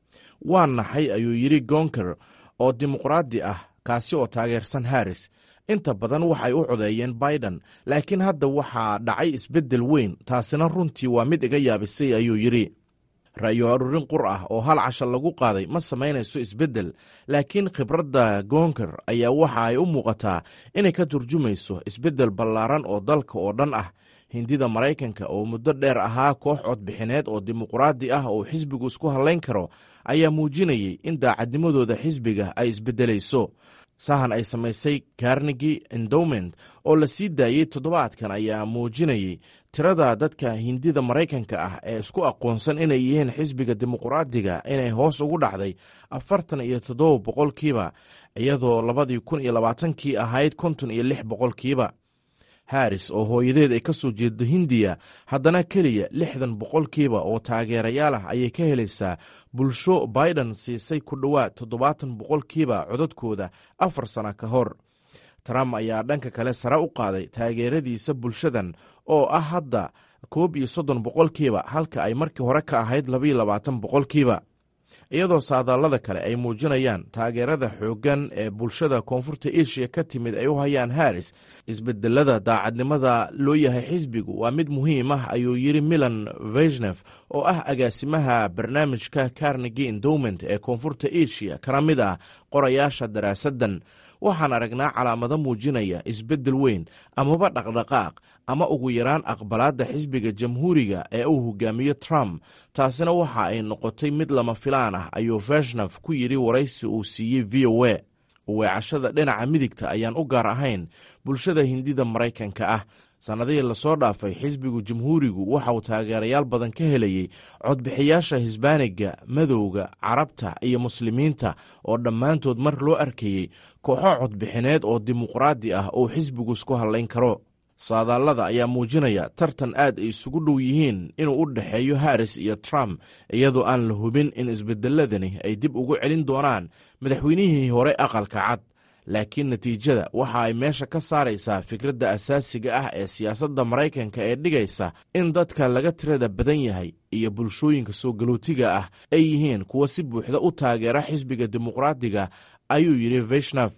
waa naxay ayuu yidhi gonker oo dimuqraadi ah kaasi oo taageersan harris inta badan waxay u codeeyeen biden laakiin hadda waxaa dhacay isbeddel weyn taasina runtii waa mid iga yaabisay ayuu yidhi ra'yo aruurin qur ah oo hal casha lagu qaaday ma samaynayso isbeddel laakiin khibradda goonker ayaa waxa ay u muuqataa inay ka turjumayso isbeddel ballaaran oo dalka oo dhan ah hindida maraykanka oo muddo dheer ahaa koox codbixineed oo dimuqraadi ah oo xisbigu isku hallayn karo ayaa muujinayay in daacadnimadooda xisbiga ay isbeddelayso sahan ay samaysay carnegi endowment oo la sii daayey toddobaadkan ayaa muujinayay tirada dadka hindida maraykanka ah ee isku aqoonsan inay yihiin xisbiga dimuqraadiga inay hoos ugu dhacday afartan iyo toddoba boqolkiiba iyadoo labadii kun iyo labaatankii ahayd konton iyo lix boqolkiiba harris oo hooyadeed ay ka soo jeedo hindiya haddana keliya lixdan boqolkiiba oo taageerayaal ah ayay ka helaysaa bulsho biden siisay ku dhowaad toddobaatan boqolkiiba codadkooda afar sano ka hor trump ayaa dhanka kale sare u qaaday taageeradiisa bulshadan oo ah hadda koob iyo soddon boqolkiiba halka ay markii hore ka ahayd labaiyo labaatan boqolkiiba iyadoo saadaalada kale ay muujinayaan taageerada xooggan ee bulshada koonfurta eshiya ka timid ay u hayaan harris isbedelada daacadnimada loo yahay xisbigu waa mid muhiim ah ayuu yidhi milan veshnef oo ah agaasimaha barnaamijka carnegi endowment ee koonfurta eshiya kana mid ah qorayaasha daraasaddan waxaan aragnaa calaamado muujinaya isbeddel weyn amaba dhaqdhaqaaq ama ugu yaraan aqbalaadda xisbiga jamhuuriga ee uu hogaamiyo trump taasina waxa ay noqotay mid lama filaan ah ayuu veshnaf ku yidhi waraysi uu siiyey v o a weecashada dhinaca midigta ayaan u gaar ahayn bulshada hindida maraykanka ah sannadihii lasoo dhaafay xisbigu jamhuurigu waxa uu taageerayaal badan ka helayey codbixiyaasha hisbaaniga madowga carabta iyo muslimiinta oo dhammaantood mar loo arkayey kooxo codbixineed oo dimuqraadi ah oo xisbigu isku hallayn karo saadaalada ayaa muujinaya tartan aad ay isugu dhow yihiin inuu u dhexeeyo harris iyo trump iyadoo aan la hubin in isbedeladani ay dib ugu celin doonaan madaxweynihii hore aqalka cad laakiin natiijada waxa ay meesha ka saaraysaa fikradda asaasiga ah ee siyaasadda maraykanka ee dhigaysa in dadka laga tirada badan yahay iyo bulshooyinka soo galootiga ah ay yihiin kuwa si buuxda u taageera xisbiga dimuqraadiga ayuu yidhi veshnaf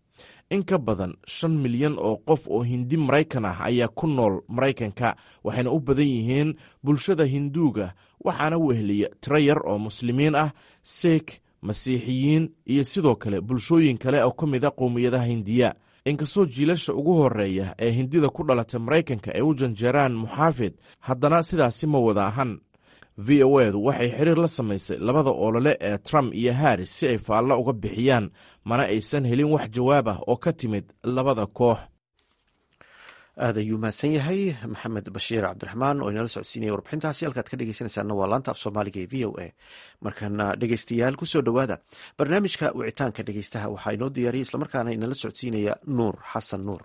in ka badan shan milyan oo qof oo hindi maraykan ah ayaa ku nool maraykanka waxayna u badan yihiin bulshada hinduuga waxaana weheliya tiro yar oo muslimiin ah seek masiixiyiin iyo sidoo kale bulshooyin kale oo ka mid a qowmiyadaha hindiya inkastoo jiilasha ugu horeeya ee hindida ku dhalatay maraykanka ay u janjeeraan muxaafid haddana sidaasi ma wada ahan v o edu waxay xiriir la samaysay labada olole ee trump iyo harris si ay faallo uga bixiyaan mana aysan helin wax jawaab ah oo ka timid labada koox aad ayuu mahadsan yahay maxamed bashiir cabdiraxmaan oo inala socodsiinaya warbixintaasi halkaad ka dhegeysanaysaana waa laanta af soomaaliga ee v o a markana dhegeystayaal kusoo dhowaada barnaamijka wicitaanka dhegeystaha waxaa inoo diyaariyay islamarkaana inala socodsiinaya nuur xasan nuur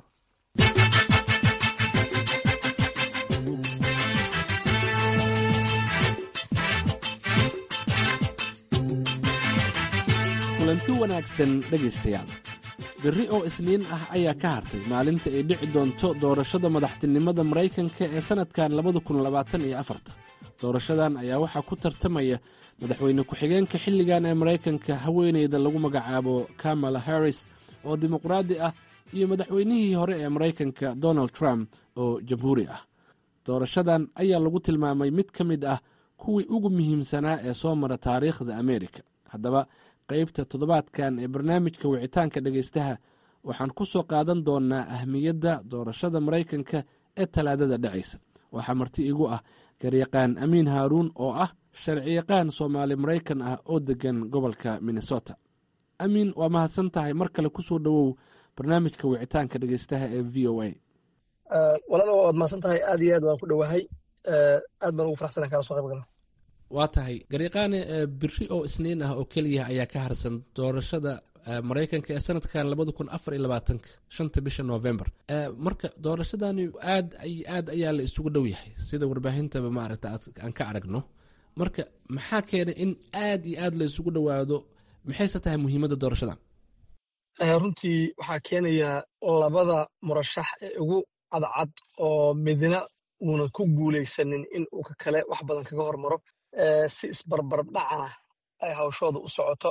kulanti wanaagsan dhegaystayaal berri oo isniin ah ayaa ka hartay maalinta ay dhici doonto doorashada madaxtinimada maraykanka ee sannadkan labada kun labaatan iyo afarta doorashadan ayaa waxaa ku tartamaya madaxweyne ku-xigeenka xilligan ee maraykanka haweeneyda lagu magacaabo kamala harris oo dimuqraadi ah iyo madaxweynihii hore ee maraykanka donald trump oo jamhuuri ah doorashadan ayaa lagu tilmaamay mid ka mid ah kuwii ugu muhiimsanaa ee soo mara taariikhda ameerika haddaba qaybta toddobaadkan ee barnaamijka wicitaanka dhegaystaha waxaan ku soo qaadan doonnaa ahmiyadda doorashada maraykanka ee talaadada dhacaysa waxaa marti igu ah garyaqaan amiin haaruun oo ah sharciyaqaan soomaali maraykan ah oo deggan gobolka minnesota amiin waa mahadsan tahay mar kale kusoo dhowow barnaamijka wicitaanka dhegaystaha ee v o a walaal waad mahadsan tahay aad iyo aad waan ku dhowahay aad baan ugu faraxsana kala soo qayb gala waa tahay garyaqaane biri oo isniin ah oo keliya ayaa ka harsan doorashada maraykanka ee sanadkan labada kun afar iyo labaatanka shanta bisha november marka doorashadani aad aad ayaa la isugu dhow yahay sida warbaahintaba maaragta aan ka aragno marka maxaa keenay in aad iyo aad la isugu dhowaado maxayse tahay muhiimadda doorashadan runtii waxaa keenaya labada murashax ee ugu cadcad oo midna uunan ku guulaysanin in uu ka kale wax badan kaga hormaro si isbarbarab dhacana ay hawshooda u socoto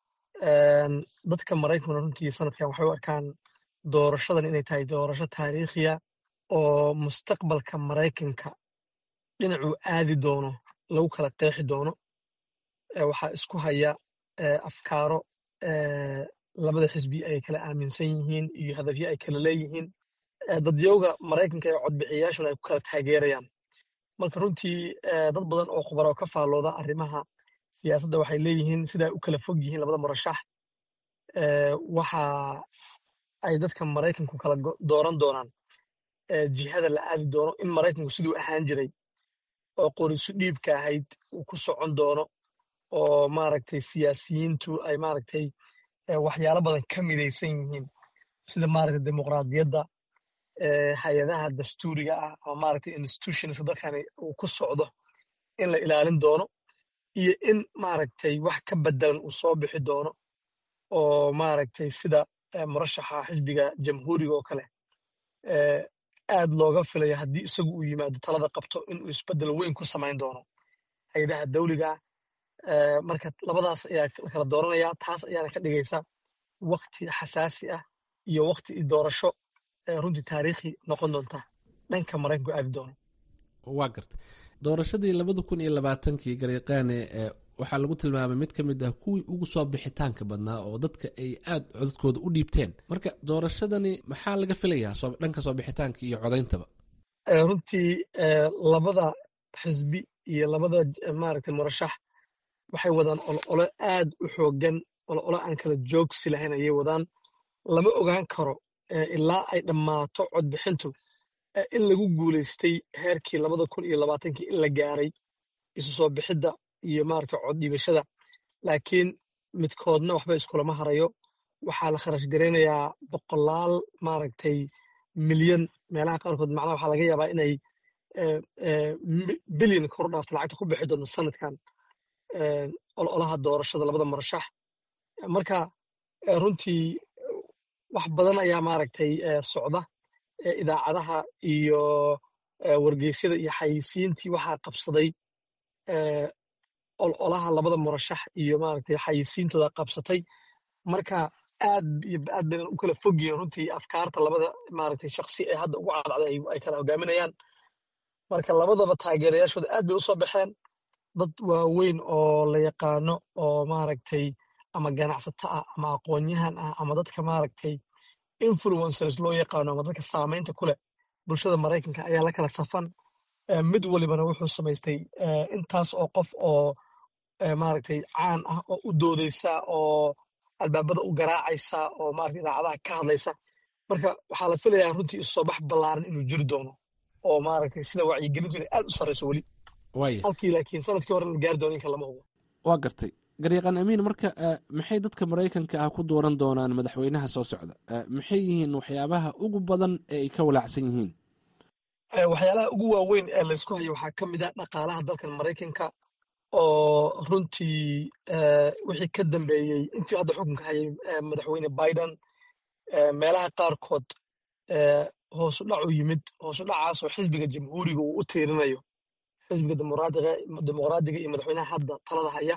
dadka maraykankuna runtii sanadkan waxay u arkaan doorashadan inay tahay doorasho taariikhiya oo mustaqbalka maraykanka dhinacuu aadi doono lagu kala qeexi doono waxaa isku haya afkaaro labada xisbi ay kala aaminsan yihiin iyo hadafyo ay kala leeyihiin dadyowga maraykanka ee codbixiyayaashuna ay ku kala taageerayaan marka runtii dad badan oo khubaro ka faallooda arrimaha siyaasadda waxay leeyihiin sidaa u kala fog yihiin labada murashax waxa ay dadka maraykanku kala dooran doonaan jihada la aadi doono in maraykanku siduu ahaan jiray oo qorisu dhiibka ahayd uu ku socon doono oo maaragtay siyaasiyiintu ay maaragtay waxyaalo badan ka midaysan yihiin sida maaragtay dimuqraadiyadda hay-adaha dastuuriga ah ama maaragtay institutionska dalkani uu ku socdo in la ilaalin doono iyo in maaragtay wax ka bedelan uu soo bixi doono oo maaragtay sida murashaxa xisbiga jamhuuriga oo kale aad looga filaya haddii isagu uu yimaado talada qabto inuu isbedel weyn ku samayn doono hay-adaha dawliga marka labadaas ayaa la kala dooranaya taas ayaana ka dhigaysa wakti xasaasi ah iyo wakti doorasho runtii taariikhi noqon doonta dhanka maraykanku aadi doono waa garta doorashadii labada kun iyo labaatankii garyaqaane waxaa lagu tilmaamay mid ka mid ah kuwii ugu soo bixitaanka badnaa oo dadka ay aad codadkooda u dhiibteen marka doorashadani maxaa laga filayaa dhanka soo bixitaanka iyo codayntaba runtii labada xisbi iyo labada maaragtay murashax waxay wadaan olole aad u xoogan olole aan kala joogsi lahayn ayay wadaan lama ogaan karo ilaa ay dhammaato codbixintu in lagu guulaystay heerkii labada kun iyo labaatankii in la gaaray isu soo bixidda iyo maaragtay cod dhiibashada laakiin midkoodna waxba iskulama harayo waxaa la kharash garaynayaa boqolaal maaragtay milyan meelaha qaarkood macnaha waxaa laga yaabaa inay bilyan kor dhaafta lacagta ku bixi doonto sanadkan ololaha doorashada labada murashax marka runtii wax badan ayaa maaragtay socda idaacadaha iyo wargeysyada iyo xayisiintii waxaa qabsaday ololaha labada murashax iyo maaragtay xayisiintooda qabsatay marka aad iyo aad baynan u kala fog yihiin runtii afkaarta labada maaragtay shaksi ee hadda ugu cadcday ay kala hogaaminayaan marka labadaba taageerayaashooda aad bay u soo baxeen dad waaweyn oo la yaqaano oo maaragtay ama ganacsato ah ama aqoonyahan ah ama dadka maaragtay influencers loo yaqaano ama dadka saamaynta ku leh bulshada maraykanka ayaa la kala safan mid walibana wuxuu samaystay intaas oo qof oo maaragtay caan ah oo u doodaysa oo albaabada u garaacaysa oo maaragtay idaacadaha ka hadlaysa marka waxaa la filayaa runtii isu soo bax ballaaran inuu jiri doono oo maaragtay sida wacyigelintu inay aad u sarrayso weli waaya halkii laakiin sanadkii hore la gaari doono inka lama hubo waa gartay garyaqaan amiin marka maxay dadka maraykanka ah ku dooran doonaan madaxweynaha soo socda maxay yihiin waxyaabaha ugu badan ee ay ka walaacsan yihiin waxyaalaha ugu waaweyn ee laysku hayo waxaa ka mid ah dhaqaalaha dalkan maraykanka oo runtii wixii ka dambeeyey intii hadda xukunka hayay madaxweyne biden meelaha qaarkood hoosu dhac u yimid hoosu dhacaasoo xisbiga jamhuuriga uu u tiirinayo xisbiga dimuqraadiga iyo madaxweynaha hadda talada haya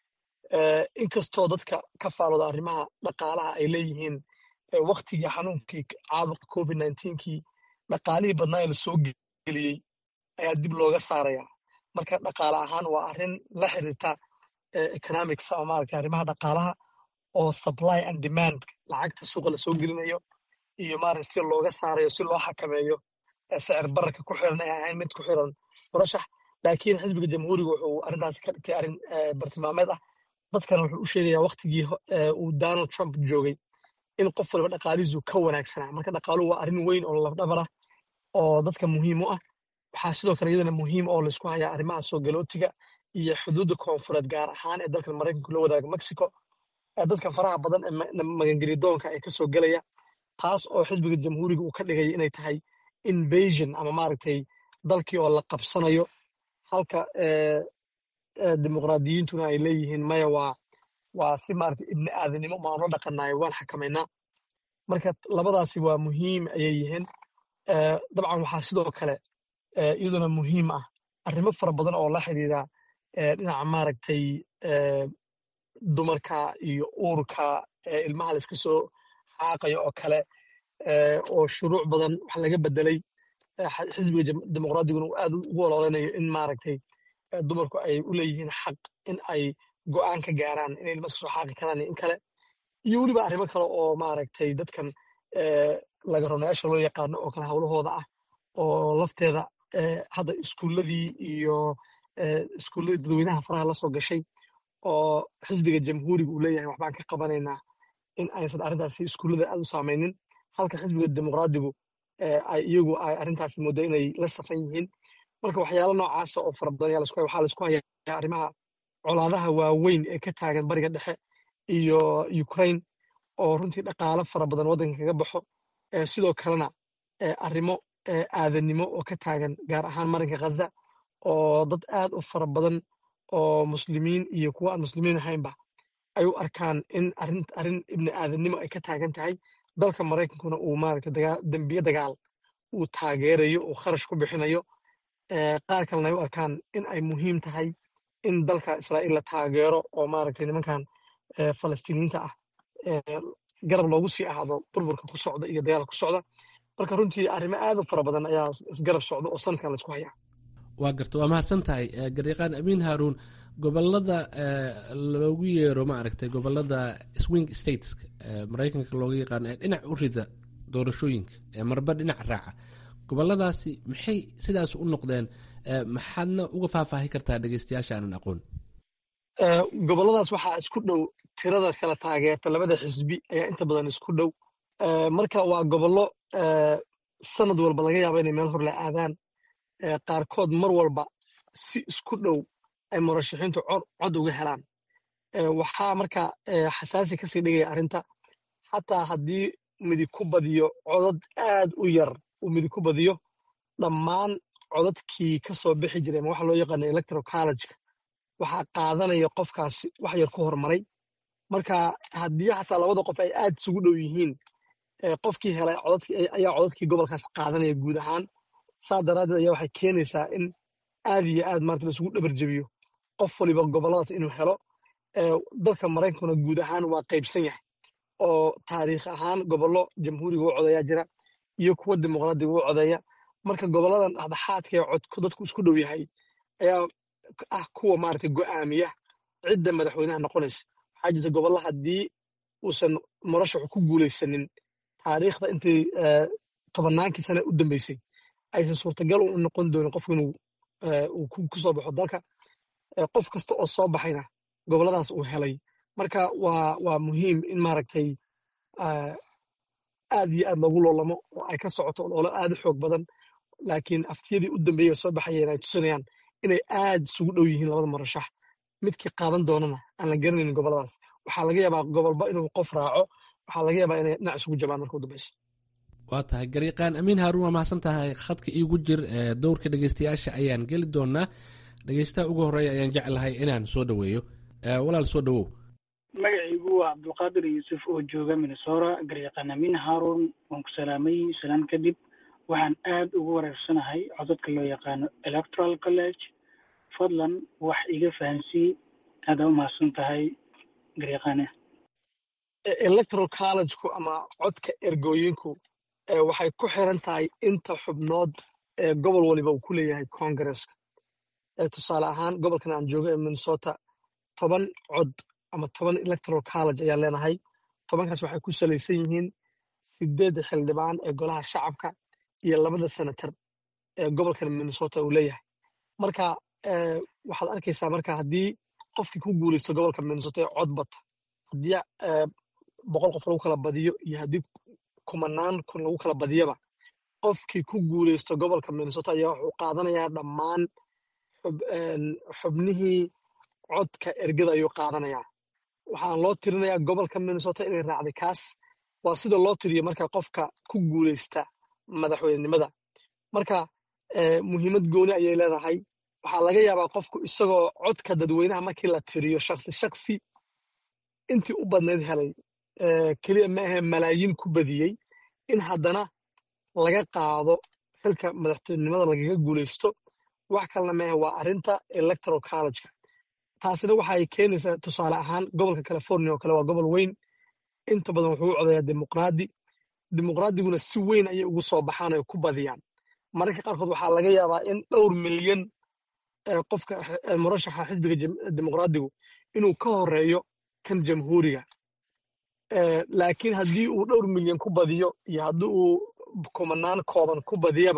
inkastoo dadka ka faalooda arrimaha dhaqaalaha ay leeyihiin waktigii xanuunkii caabuqa covid kii dhaqaalihii badnaa ee lasoo geliyey ayaa dib looga saaraya marka dhaqaale ahaan waa arrin la xiriirta economics ama maaragtay arrimaha dhaqaalaha oo supply and demand lacagta suuqa lasoo gelinayo iyo maaragtay si looga saarayo si loo xakameeyo sicir bararka ku xiran ay ahayn mid ku xiran murashax laakiin xisbiga jamhuuriga wuxuu arrintaasi ka dhigtay arrin bartilmaameed ah dadkana wuxuu u sheegayaa waktigii uu donald trump joogay in qof waliba dhaqaalihiisu ka wanaagsanaa marka dhaqaaluhu waa arrin weyn oo lafdhabar ah oo dadka muhiim u ah waxaa sidoo kale iyadana muhiim oo laysku hayaa arrimaha soo galootiga iyo xuduudda koonfureed gaar ahaan ee dalkan maraykanku la wadaaga mexico dadka faraha badan ee magangelidoonka ee kasoo gelaya taas oo xisbiga jamhuuriga uu ka dhigaya inay tahay invasion ama maaragtay dalkii oo la qabsanayo halka dimuqraadiyiintuna ay leeyihiin maya waa waa si maaragtay ibni aadanimo maan la dhaqanayo waan xakamaynaa marka labadaasi waa muhiim ayay yihiin dabcan waxaa sidoo kale iyaduna muhiim ah arrimo fara badan oo la xidhiira dhinaca maaragtay dumarka iyo uurka ilmaha la iska soo xaaqayo oo kale oo shuruuc badan wax laga bedelay xisbiga dimuqraadiguna uu aad ugu ololeynayo in maaragtay dumarku ay u leeyihiin xaq in ay go'aan ka gaaraan inay ilma iska soo xaaqi karaan iyo in kale iyo weliba arrimo kale oo maaragtay dadkan laga ronayaasha loo yaqaano oo kale howlahooda ah oo lafteeda hadda iskuulladii iyo iskuulladii dadweynaha faraha la soo gashay oo xisbiga jamhuuriga uu leeyahay waxbaan ka qabanaynaa in aysan arrintaasi iskuullada aad u saamaynin halka xisbiga dimuqraadigu ay iyagu ay arrintaasi muddo inay la safan yihiin marka waxyaalo noocaasa oo fara badan waxaa laisku hayaa arrimaha colaadaha waaweyn ee ka taagan bariga dhexe iyo ukraine oo runtii dhaqaalo fara badan waddanka kaga baxo sidoo kalena arrimo aadanimo oo ka taagan gaar ahaan marinka khaza oo dad aad u fara badan oo muslimiin iyo kuwa aan muslimiin ahaynba ay u arkaan in arrin ibni aadanimo ay ka taagan tahay dalka maraykankuna uu maaragta dembiye dagaal uu taageerayo uu kharash ku bixinayo qaar kalena ay u arkaan in ay muhiim tahay in dalka israa'iil la taageero oo maaragtay nimankan falastiiniyiinta ah garab loogu sii ahaado burburka ku socda iyo dagaalka ku socda marka runtii arrimo aad u fara badan ayaa isgarab socda oo sanadkan laisku hayaa waa garta waa mahadsan tahay garyaqaan amiin haaruun gobolada loogu yeero maaragtay gobolada swing states maraykanka looga yaqaano ee dhinac u rida doorashooyinka ee marba dhinac raaca goboladaasi maxay sidaas u noqdeen maxaadna uga faahfaahi kartaa dhegeystayaasha aanan aqoon goboladaas waxaa isku dhow tirada kala taageerta labada xisbi ayaa inta badan isku dhow marka waa gobollo sanad walba laga yaaba inay meel hor la aadaan qaarkood mar walba si isku dhow ay murashaxiintu cod uga helaan waxaa marka xasaasi kasii dhigaya arrinta xataa haddii midig ku badiyo codad aad u yar uu midig ku badiyo dhammaan codadkii ka soo bixi jiray ama waxa loo yaqaana electoral collegeka waxaa qaadanaya qofkaasi wax yar ku hormaray marka haddii xataa labada qof ay aad isugu dhow yihiin qofkii helay ayaa codadkii gobolkaas qaadanaya guud ahaan saa daraaddeed ayaa waxay keenaysaa in aad iyo aad maarata laisugu dhabarjebiyo qof waliba goboladaas inuu helo dalka maraykankuna guud ahaan waa qaybsan yahay oo taariikh ahaan gobollo jamhuuriga u codeeyaa jira iyo kuwa dimuqraadiga u codeeya marka goboladan dhexdhexaadka ee codku dadku isku dhow yahay ayaa ah kuwa maarata go'aamiya cidda madaxweynaha noqonaysa waxaa jirta gobollo haddii uusan murashaxu ku guulaysanin taariikhda intii tobannaankii sane u dambeysay aysan suurtagal u noqon doonin qofku inuu uu ku soo baxo dalka qof kasta oo soo baxayna goboladaas uu helay marka waa waa muhiim in maaragtay aad iyo aad loogu loolamo oo ay ka socoto loolo aad u xoog badan laakiin aftiyadii u dambeeyey soo baxayeen ay tusinayaan inay aad isugu dhow yihiin labada murashax midkii qaadan doonana aan la garanaynin goboladaas waxaa laga yaabaa gobolba inuu qof raaco waxaa laga yaabaa inay dhinac isugu jabaan marka u dambeyso waa tahay gariiqaan amiin haaruun waa mahadsan tahay khadka iigu jir dowrka dhegeystayaasha ayaan geli doonaa dhegeystaha ugu horeeya ayaan jeclahay inaan soo dhoweeyo walaal soo dhowow magacaygu waa cabdulqaadir yuusuf oo jooga minnesora garyaqaan amiin haaruun waan ku salaamay salaan kadib waxaan aad ugu wareersanahay codadka loo yaqaano electoral college fadlan wax iga fahansii aada u mahadsan tahay garyaqaane electoral collegeku ama codka ergooyinku waxay ku xiran tahay inta xubnood ee gobol waliba uu ku leeyahay congaresska tusaale ahaan gobolkan aan joogo ee minnesota toban cod ama toban electoral college ayaan leenahay tobankaas waxay ku salaysan yihiin sideedda xildhibaan ee golaha shacabka iyo labada senatar ee gobolkan minnesota uu leeyahay marka waxaad arkaysaa marka haddii qofkii ku guulaysto gobolka minnesota ee cod bata haddii boqol qof lagu kala badiyo iyo haddii kumanaan kun lagu kala badiyaba qofkii ku guulaysto gobolka minnesota ayaa wuxuu qaadanayaa dhammaan xubnihii codka ergada ayuu qaadanayaa waxaan loo tirinayaa gobolka minnesota inay raacday kaas waa sida loo tiriyo marka qofka ku guulaysta madaxweynenimada marka muhiimad gooni ayay leedahay waxaa laga yaabaa qofku isagoo codka dadweynaha markii la tiriyo shaksi shaksi intii u badnayd helay keliya ma ahe malaayiin ku badiyey in haddana laga qaado xilka madaxtinimada lagaga guulaysto wax kalena maahe waa arrinta electoral collegeka taasina waxay keenaysaa tusaale ahaan gobolka california oo kale waa gobol weyn inta badan wuxuu u codayaa dimuqraadi dimuqraadiguna si weyn ayay ugu soo baxaan oo ku badiyaan mararka qaarkood waxaa laga yaabaa in dhowr milyan qofka murashaxa xisbiga dimuqraadigu inuu ka horeeyo kan jamhuuriga laakiin haddii uu dhowr milyan ku badiyo iyo haddii uu kumanaan kooban ku badiyaba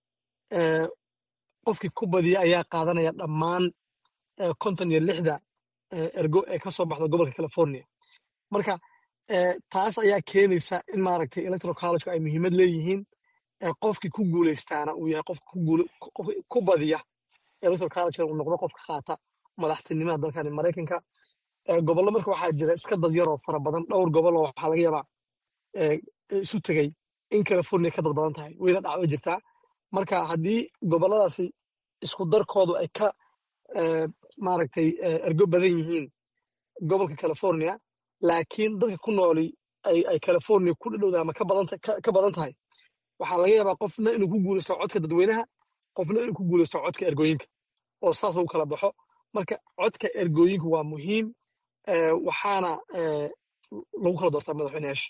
qofkii ku badiya ayaa qaadanaya dhammaan konton iyo lixda ergo ee ka soo baxda gobolka california marka taas ayaa keenaysa in maaragtay electoral collegku ay muhiimad leeyihiin qofkii ku guulaystaana uu yahay qofka ku badiya electoral collegeka uu noqdo qofka qaata madaxtinimada dalkani maraykanka gobollo marka waxaa jira iska dad yaroo fara badan dhowr gobol oo waxaa laga yaabaa isu tegey in california ka dad badan tahay wayna dhacdo jirtaa marka haddii gobolladaasi isku darkoodu ay ka maaragtay ergo badan yihiin gobolka california laakiin dadka ku nooli ay california ku dhadhowda ama ka badan tahay waxaa laga yaabaa qofna inuu ku guulaysto codka dadweynaha qofna inuu ku guulaysto codka ergooyinka oo saas lagu kala baxo marka codka ergooyinku waa muhiim waxaana lagu kala doortaa madaxweyneyaasha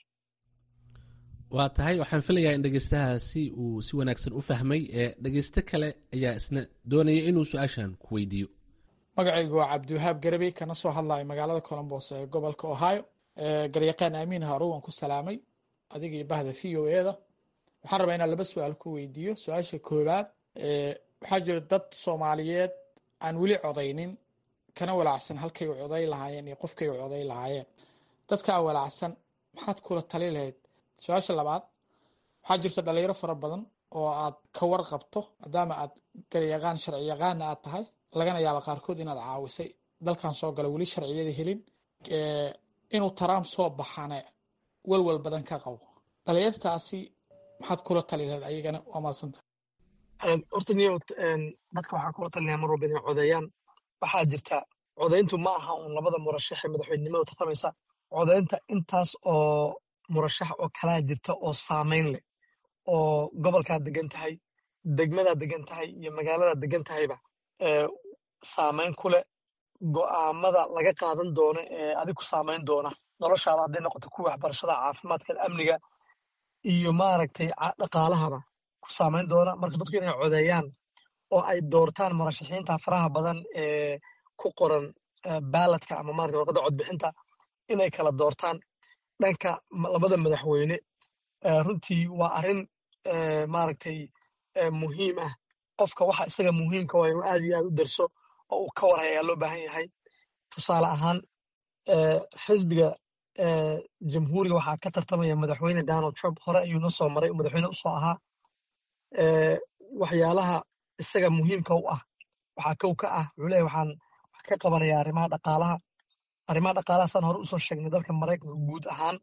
waa tahay waxaan filayaa in dhegeystahaasi uu si wanaagsan u fahmay ee dhegeyste kale ayaa isna doonaya inuu su-aashan ku weydiiyo magacaygu waa cabdiwahaab garabey kana soo hadlayo magaalada colombos ee gobolka ohio garyaqaan aamiin harow waan ku salaamay adiga iyo bahda v o eda waxaan rabaa inaan laba su-aal ku weydiiyo su-aasha koowaad waxaa jira dad soomaaliyeed aan weli codaynin kana walaacsan halkay u coday lahaayeen iyo qofkay u coday lahaayeen dadkaa walaacsan maxaad kula tali lahayd su-aasha labaad waxaa jirta dhalinyaro fara badan oo aad ka warqabto maadaama aad garyaqaan sharci yaqaana aad tahay lagana yaaba qaarkood inaad caawisay dalkan soo gala weli sharciyada helin inuu taraam soo baxane walwal badan ka qabo dhalinyartaasi maxaad kula tali lahayd ayagana waa maadsanta horta niyo dadka waxaa kula talinaya mar walba inay codeeyaan waxaa jirta codayntu ma aha uun labada murashax ee madaxweynenimadu tartamaysa codaynta intaas oo murashax oo kalaa jirta oo saamayn leh oo gobolkaad degan tahay degmadaad degan tahay iyo magaaladaad degan tahayba saamayn ku leh go'aamada laga qaadan doono ee adig ku saamayn doona noloshaada hadday noqoto kuwa waxbarashada caafimaadka amniga iyo maaragtay dhaqaalahaba ku saamayn doona marka dadku inay codeeyaan oo ay doortaan murashaxiinta faraha badan ee ku qoran baaladka ama maarata warqadda codbixinta inay kala doortaan dhanka labada madaxweyne runtii waa arrin maaragtay muhiim ah qofka waxa isaga muhiimka waa inuu aad iyo aad u darso oo uu ka warhay ayaa loo baahan yahay tusaale ahaan xisbiga jamhuuriga waxaa ka tartamaya madaxweyne donald trump hore ayuu noo soo maray madaxweyne usoo ahaa waxyaalaha isaga muhiimka u ah waxaa kow ka ah wuxuu leeyahy waxaan wax ka qabanaya arrimaha dhaqaalaha arrimaha dhaqaalaha saan hore usoo sheegnay dalka maraykanka guud ahaan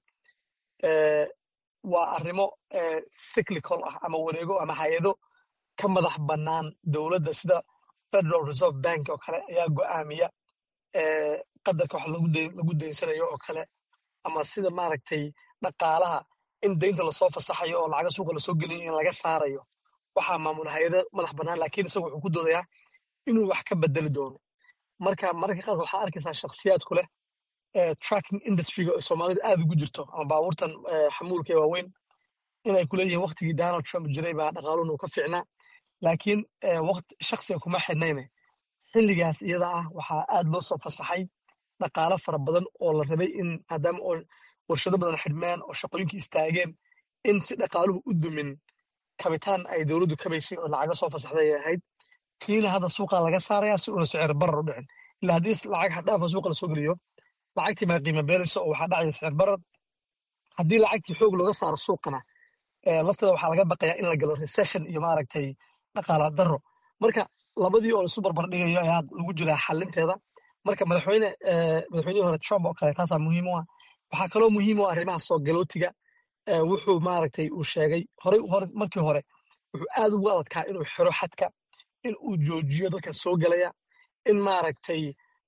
waa arrimo cyclical ah ama wareego ama hay-ado ka madax bannaan dowladda sida federal reserve bank oo kale ayaa go'aamiya qadarka wax lagu daynsanayo oo kale ama sida maaragtay dhaqaalaha in daynta lasoo fasaxayo oo lacaga suuqa lasoo gelinayo in laga saarayo waxaa maamula hay-ada madax bannaan laakiin isagu wuxuu ku doodayaa inuu wax ka bedeli doono marka mararka qaarkood waxaa arkaysaa shakhsiyaadku leh tracking industryga oo soomaalida aad ugu jirto ama baabuurtan xamuulka ee waaweyn inay ku leeyihiin waktigii donald trump jiray baa dhaqaaluhuna uu ka fiicnaa laakiin shaksiga kuma xidhnayne xilligaas iyada ah waxaa aad loo soo fasaxay dhaqaalo fara badan oo la rabay in maadaama oo warshado badan xidhmaan oo shaqooyinkii istaageen in si dhaqaaluhu u dumin kabitaan ay dowladdu kabaysay oo lacaga soo fasaxday ay ahayd tiina hadda suuqa laga saaraya si uuna sicir barar u dhicin ilaa haddii lacag xaddhaafa suuqa lasoo geliyo lacagtii maa qiima beelayso oo waxaa dhacaya sicir barar haddii lacagtii xoog looga saaro suuqana lafteeda waxaa laga baqayaa in la galo recession iyo maaragtay dhaqaala daro marka labadii oo laisu barbar dhigayo ayaa lagu jiraa xalinteeda marka madaxweyne madaxweynihii hore trump oo kale taasaa muhiim u ah waxaa kaloo muhiim u ah arrimaha soo galootiga wuxuu maaragtay uu sheegay horey hore markii hore wuxuu aad ugu adadkaa inuu xiro xadka in uu joojiyo dadka soo gelaya in maaragtay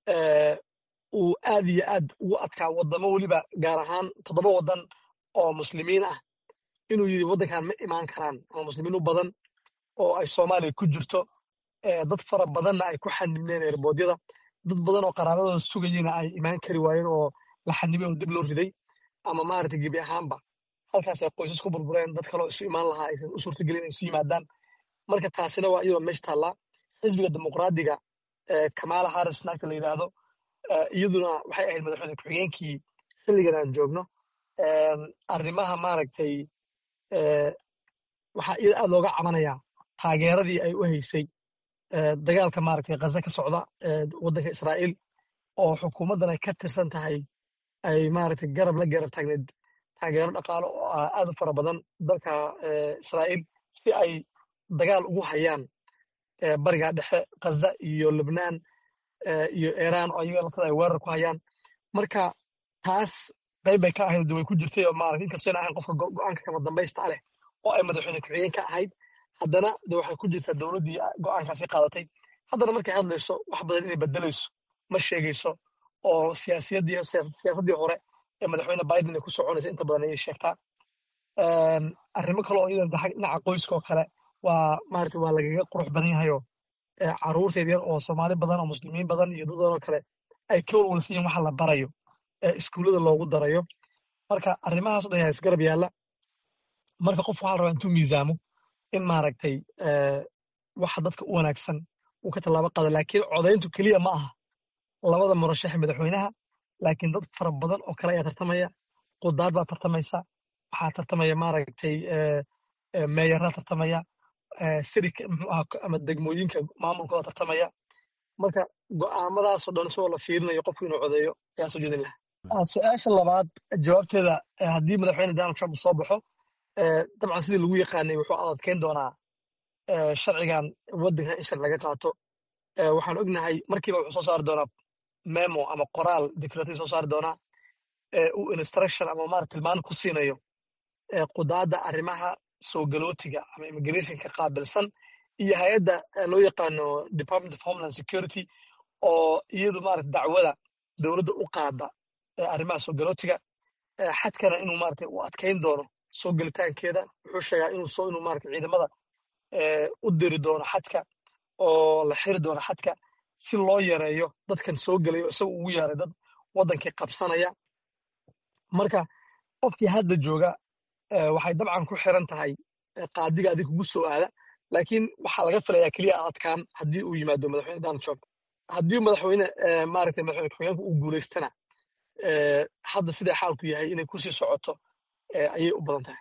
uu aad iyo aad ugu adkaa wadamo weliba gaar ahaan toddoba waddan oo muslimiin ah inuu yidhi waddankan ma imaan karaan ama muslimiin u badan oo ay soomaaliya ku jirto dad fara badanna ay ku xanibneen erboodyada dad badan oo qaraabadooda sugayena ay imaan kari waayeen oo la xanibay oo dib loo riday ama maaragtay gebi ahaanba halkaas ay qoysas ku burbureen dad kaloo isu imaan lahaa aysan u suurtagelin ay isu yimaadaan marka taasina waa iyadoo meesha taallaa xisbiga dimuqraadiga kamala harris naagta la yidhaahdo iyaduna waxay ahayd madaxweyne ku-xigeenkii xilligan aan joogno arrimaha maaragtay waxaa iyada aad looga cabanayaa taageeradii ay u haysay dagaalka maaragtay ghaza ka socda waddanka israa'iil oo xukuumaddan ay ka tirsan tahay ay maaragtay garab la garab taagneed taageero dhaqaalo oo ah aad u fara badan dalka israa'iil si ay dagaal ugu hayaan bariga dhexe ghaza iyo lubnaan iyo iiraan oo ayaga laftada ay weerar ku hayaan marka taas qayb bay ka ahayd way ku jirtay oo maaragtay inkastoo ina ahayn qofka go'aanka kama dambaysta leh oo ay madaxweyne ku-xigeen ka ahayd haddana de waxay ku jirtaa dowladdii go'aankaasi qaadatay haddana markay hadlayso wax badan inay bedelayso ma sheegayso oo siyaasiyaddii siyaasaddii hore ee madaxweyne biden ay ku soconaysa inta badan ayay sheegtaa arrimo kale oo iyadan dhinaca qoyska oo kale waa maaragtay waa lagaga qurux badan yahayoo caruurteed yar oo soomaali badan oo muslimiin badan iyo dad badan oo kale ay ka walwalsan yihin waxa la barayo ee iskuullada loogu darayo marka arrimahaas o dhan yaa isgarab yaalla marka qof waxaa la rabaa intuu miisaamo in maaragtay waxa dadka u wanaagsan uu ka tallaabo qaado laakiin codayntu keliya ma aha labada murashaxe madaxweynaha laakiin dad fara badan oo kale ayaa tartamaya qudaar baa tartamaysa waxaa tartamaya maaragtay meeyaraa tartamaya sirika muxuu aha ama degmooyinka maamulkooda tartamaya marka go'aamadaasoo dhan isagoo la fiirinayo qofku inuu codeeyo ayaa soo jeedin lahaa su-aasha labaad jawaabteeda haddii madaxweyne donald trump soo baxo dabcan sidii lagu yaqaanay wuxuu adadkeyn doonaa sharcigan waddanka in sharci laga qaato waxaan ognahay markiiba wuxuu soo saari doonaa memo ama qoraal declarative soo saari doonaa uu instruction ama marat tilmaan ku siinayo qudaadda arrimaha soo galootiga ama immigrationka qaabilsan iyo hay-adda loo yaqaano department of homeland security oo iyadu maarata dacwada dowladda u qaada arrimaha soo galootiga xadkana inuu maarata u adkayn doono soo gelitaankeeda wuxuu sheegaa inuu soo inuu maarata ciidamada u diri doono xadka oo la xiri doono xadka si loo yareeyo dadkan soo gelayo isaga ugu yeeray dad waddankii qabsanaya marka qofkii hadda jooga waxay dabcan ku xiran tahay qaadiga adig kugu soo aada laakiin waxaa laga filayaa keliya adkaan haddii uu yimaado madaxweyne donald trump haddii madaxweyne maaragtay madaxweyne ku-xigeenka uu guulaystana hadda sidaa xaalku yahay inay kusii socoto ayay u badan tahay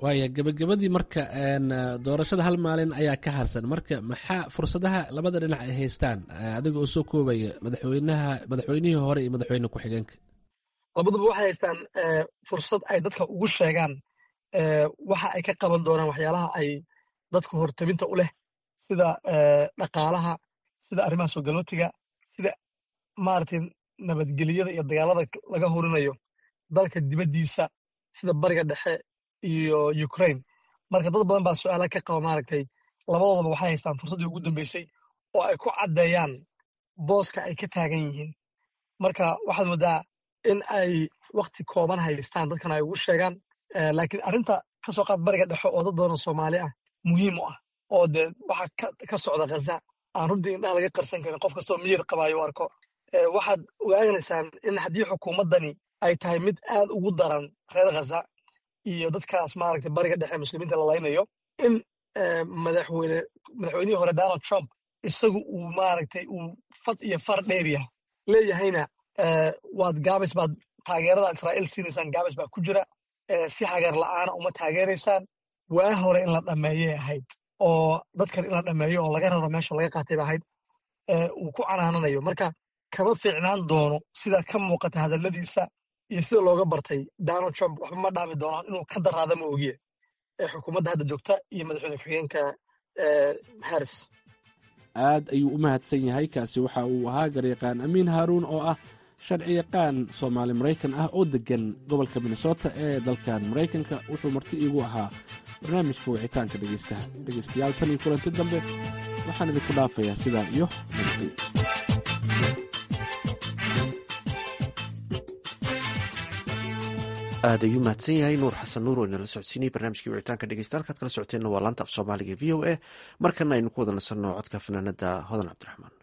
waaya gebagabadii marka doorashada hal maalin ayaa ka harsan marka maxaa fursadaha labada dhinac ay haystaan adiga oo soo koobaya madaxweynaha madaxweynihii hore iyo madaxweyne ku-xigeenka labaduba waxay haystaan fursad ay dadka ugu sheegaan waxa ay ka qaban doonaan waxyaalaha ay dadku hortabinta u leh sida dhaqaalaha sida arrimaha soo galootiga sida maaragtay nabadgelyada iyo dagaalada laga hurinayo dalka dibaddiisa sida bariga dhexe iyo ukraine marka dad badan baa su-aala ka qaba maaragtay labadoodaba waxay haystaan fursaddii ugu dambeysay oo ay ku caddeeyaan booska ay ka taagan yihiin marka waxaad moodaa in ay wakti kooban haystaan dadkan ay ugu sheegaan laakiin arrinta ka soo qaad bariga dhexe oo dad badanoo soomaali ah muhiim u ah oo dee waxa ka socda khaza aan runtii indhaha laga qarsan karin qof kastoo miyir qabaayo u arko waxaad ogaanaysaan in haddii xukuumaddani ay tahay mid aad ugu daran reer khaza iyo dadkaas maaragtay bariga dhexe muslimiinta la laynayo in madaxweyne madaxweynihii hore donald trump isagu uu maaragtay uu fad iyo far dheeriya leeyahayna waad gaabis baad taageerada israa'iil siinaysaan gaabis baa ku jira si hagar la'aana uma taageeraysaan waa hore in la dhammeeyay ahayd oo dadkan in la dhammeeyo oo laga raro meesha laga qaatay ba ahayd uu ku canaananayo marka kama fiicnaan doono sida ka muuqata hadalladiisa iyo sida looga bartay donald trump waxba ma dhaami doono inuu ka daraada ma ogiye xukuumadda hadda joogta iyo madaxweyne ku-xigeenka harris aad ayuu u mahadsan yahay kaasi waxa uu ahaa garyaqaan amiin haaruun oo ah sharci yaqaan soomaali maraykan ah oo deggan gobolka minnesota ee dalkan maraykanka wuxuu marti iigu ahaa barnaamijka wicitaanka dhegeystaha dhegeystayaal tan iyo kulanti dambe waxaan idinku dhaafayaa sidaa iyo nabadgey aad ayuu mahadsan yahay nuur xasan nuur oo inala socodsiinayay barnaamijkii wicitaanka dhegeysta halkaad kala socoteenna waa laanta af soomaaliga v o a markana aynu ku wada nasanno codka fanaanada hodan cabdiraxmaan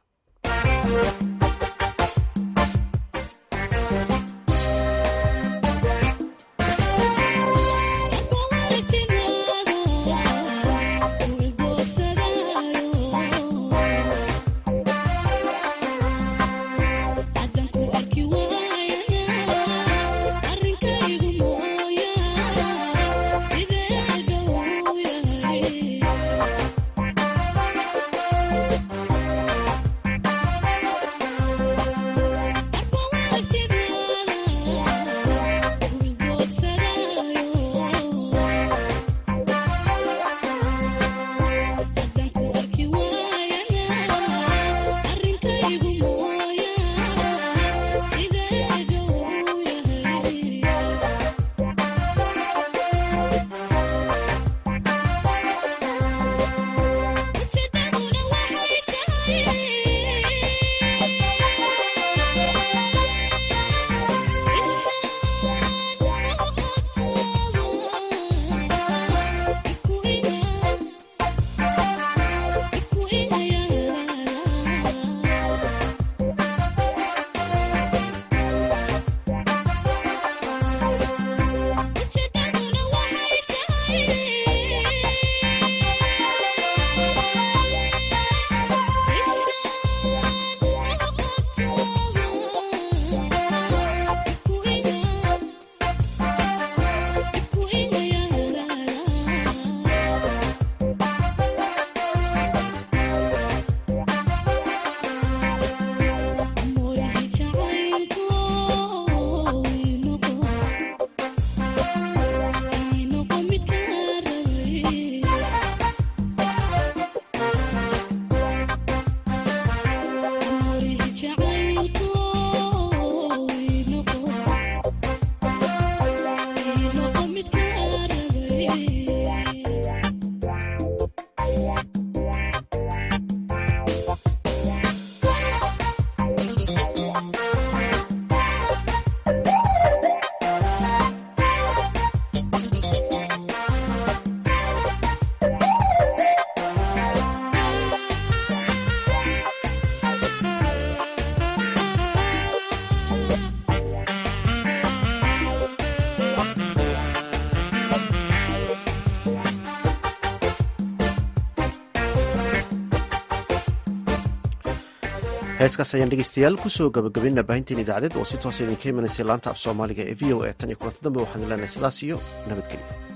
heeskaas ayaan dhegeystayaal kusoo gabagabaynaa baahinteen idaacadeed oo si toosa idinka imanaysay laanta af soomaaliga ee v o a tan iyo kulanta dambe waxaan leenahay sidaas iyo nabadgelyo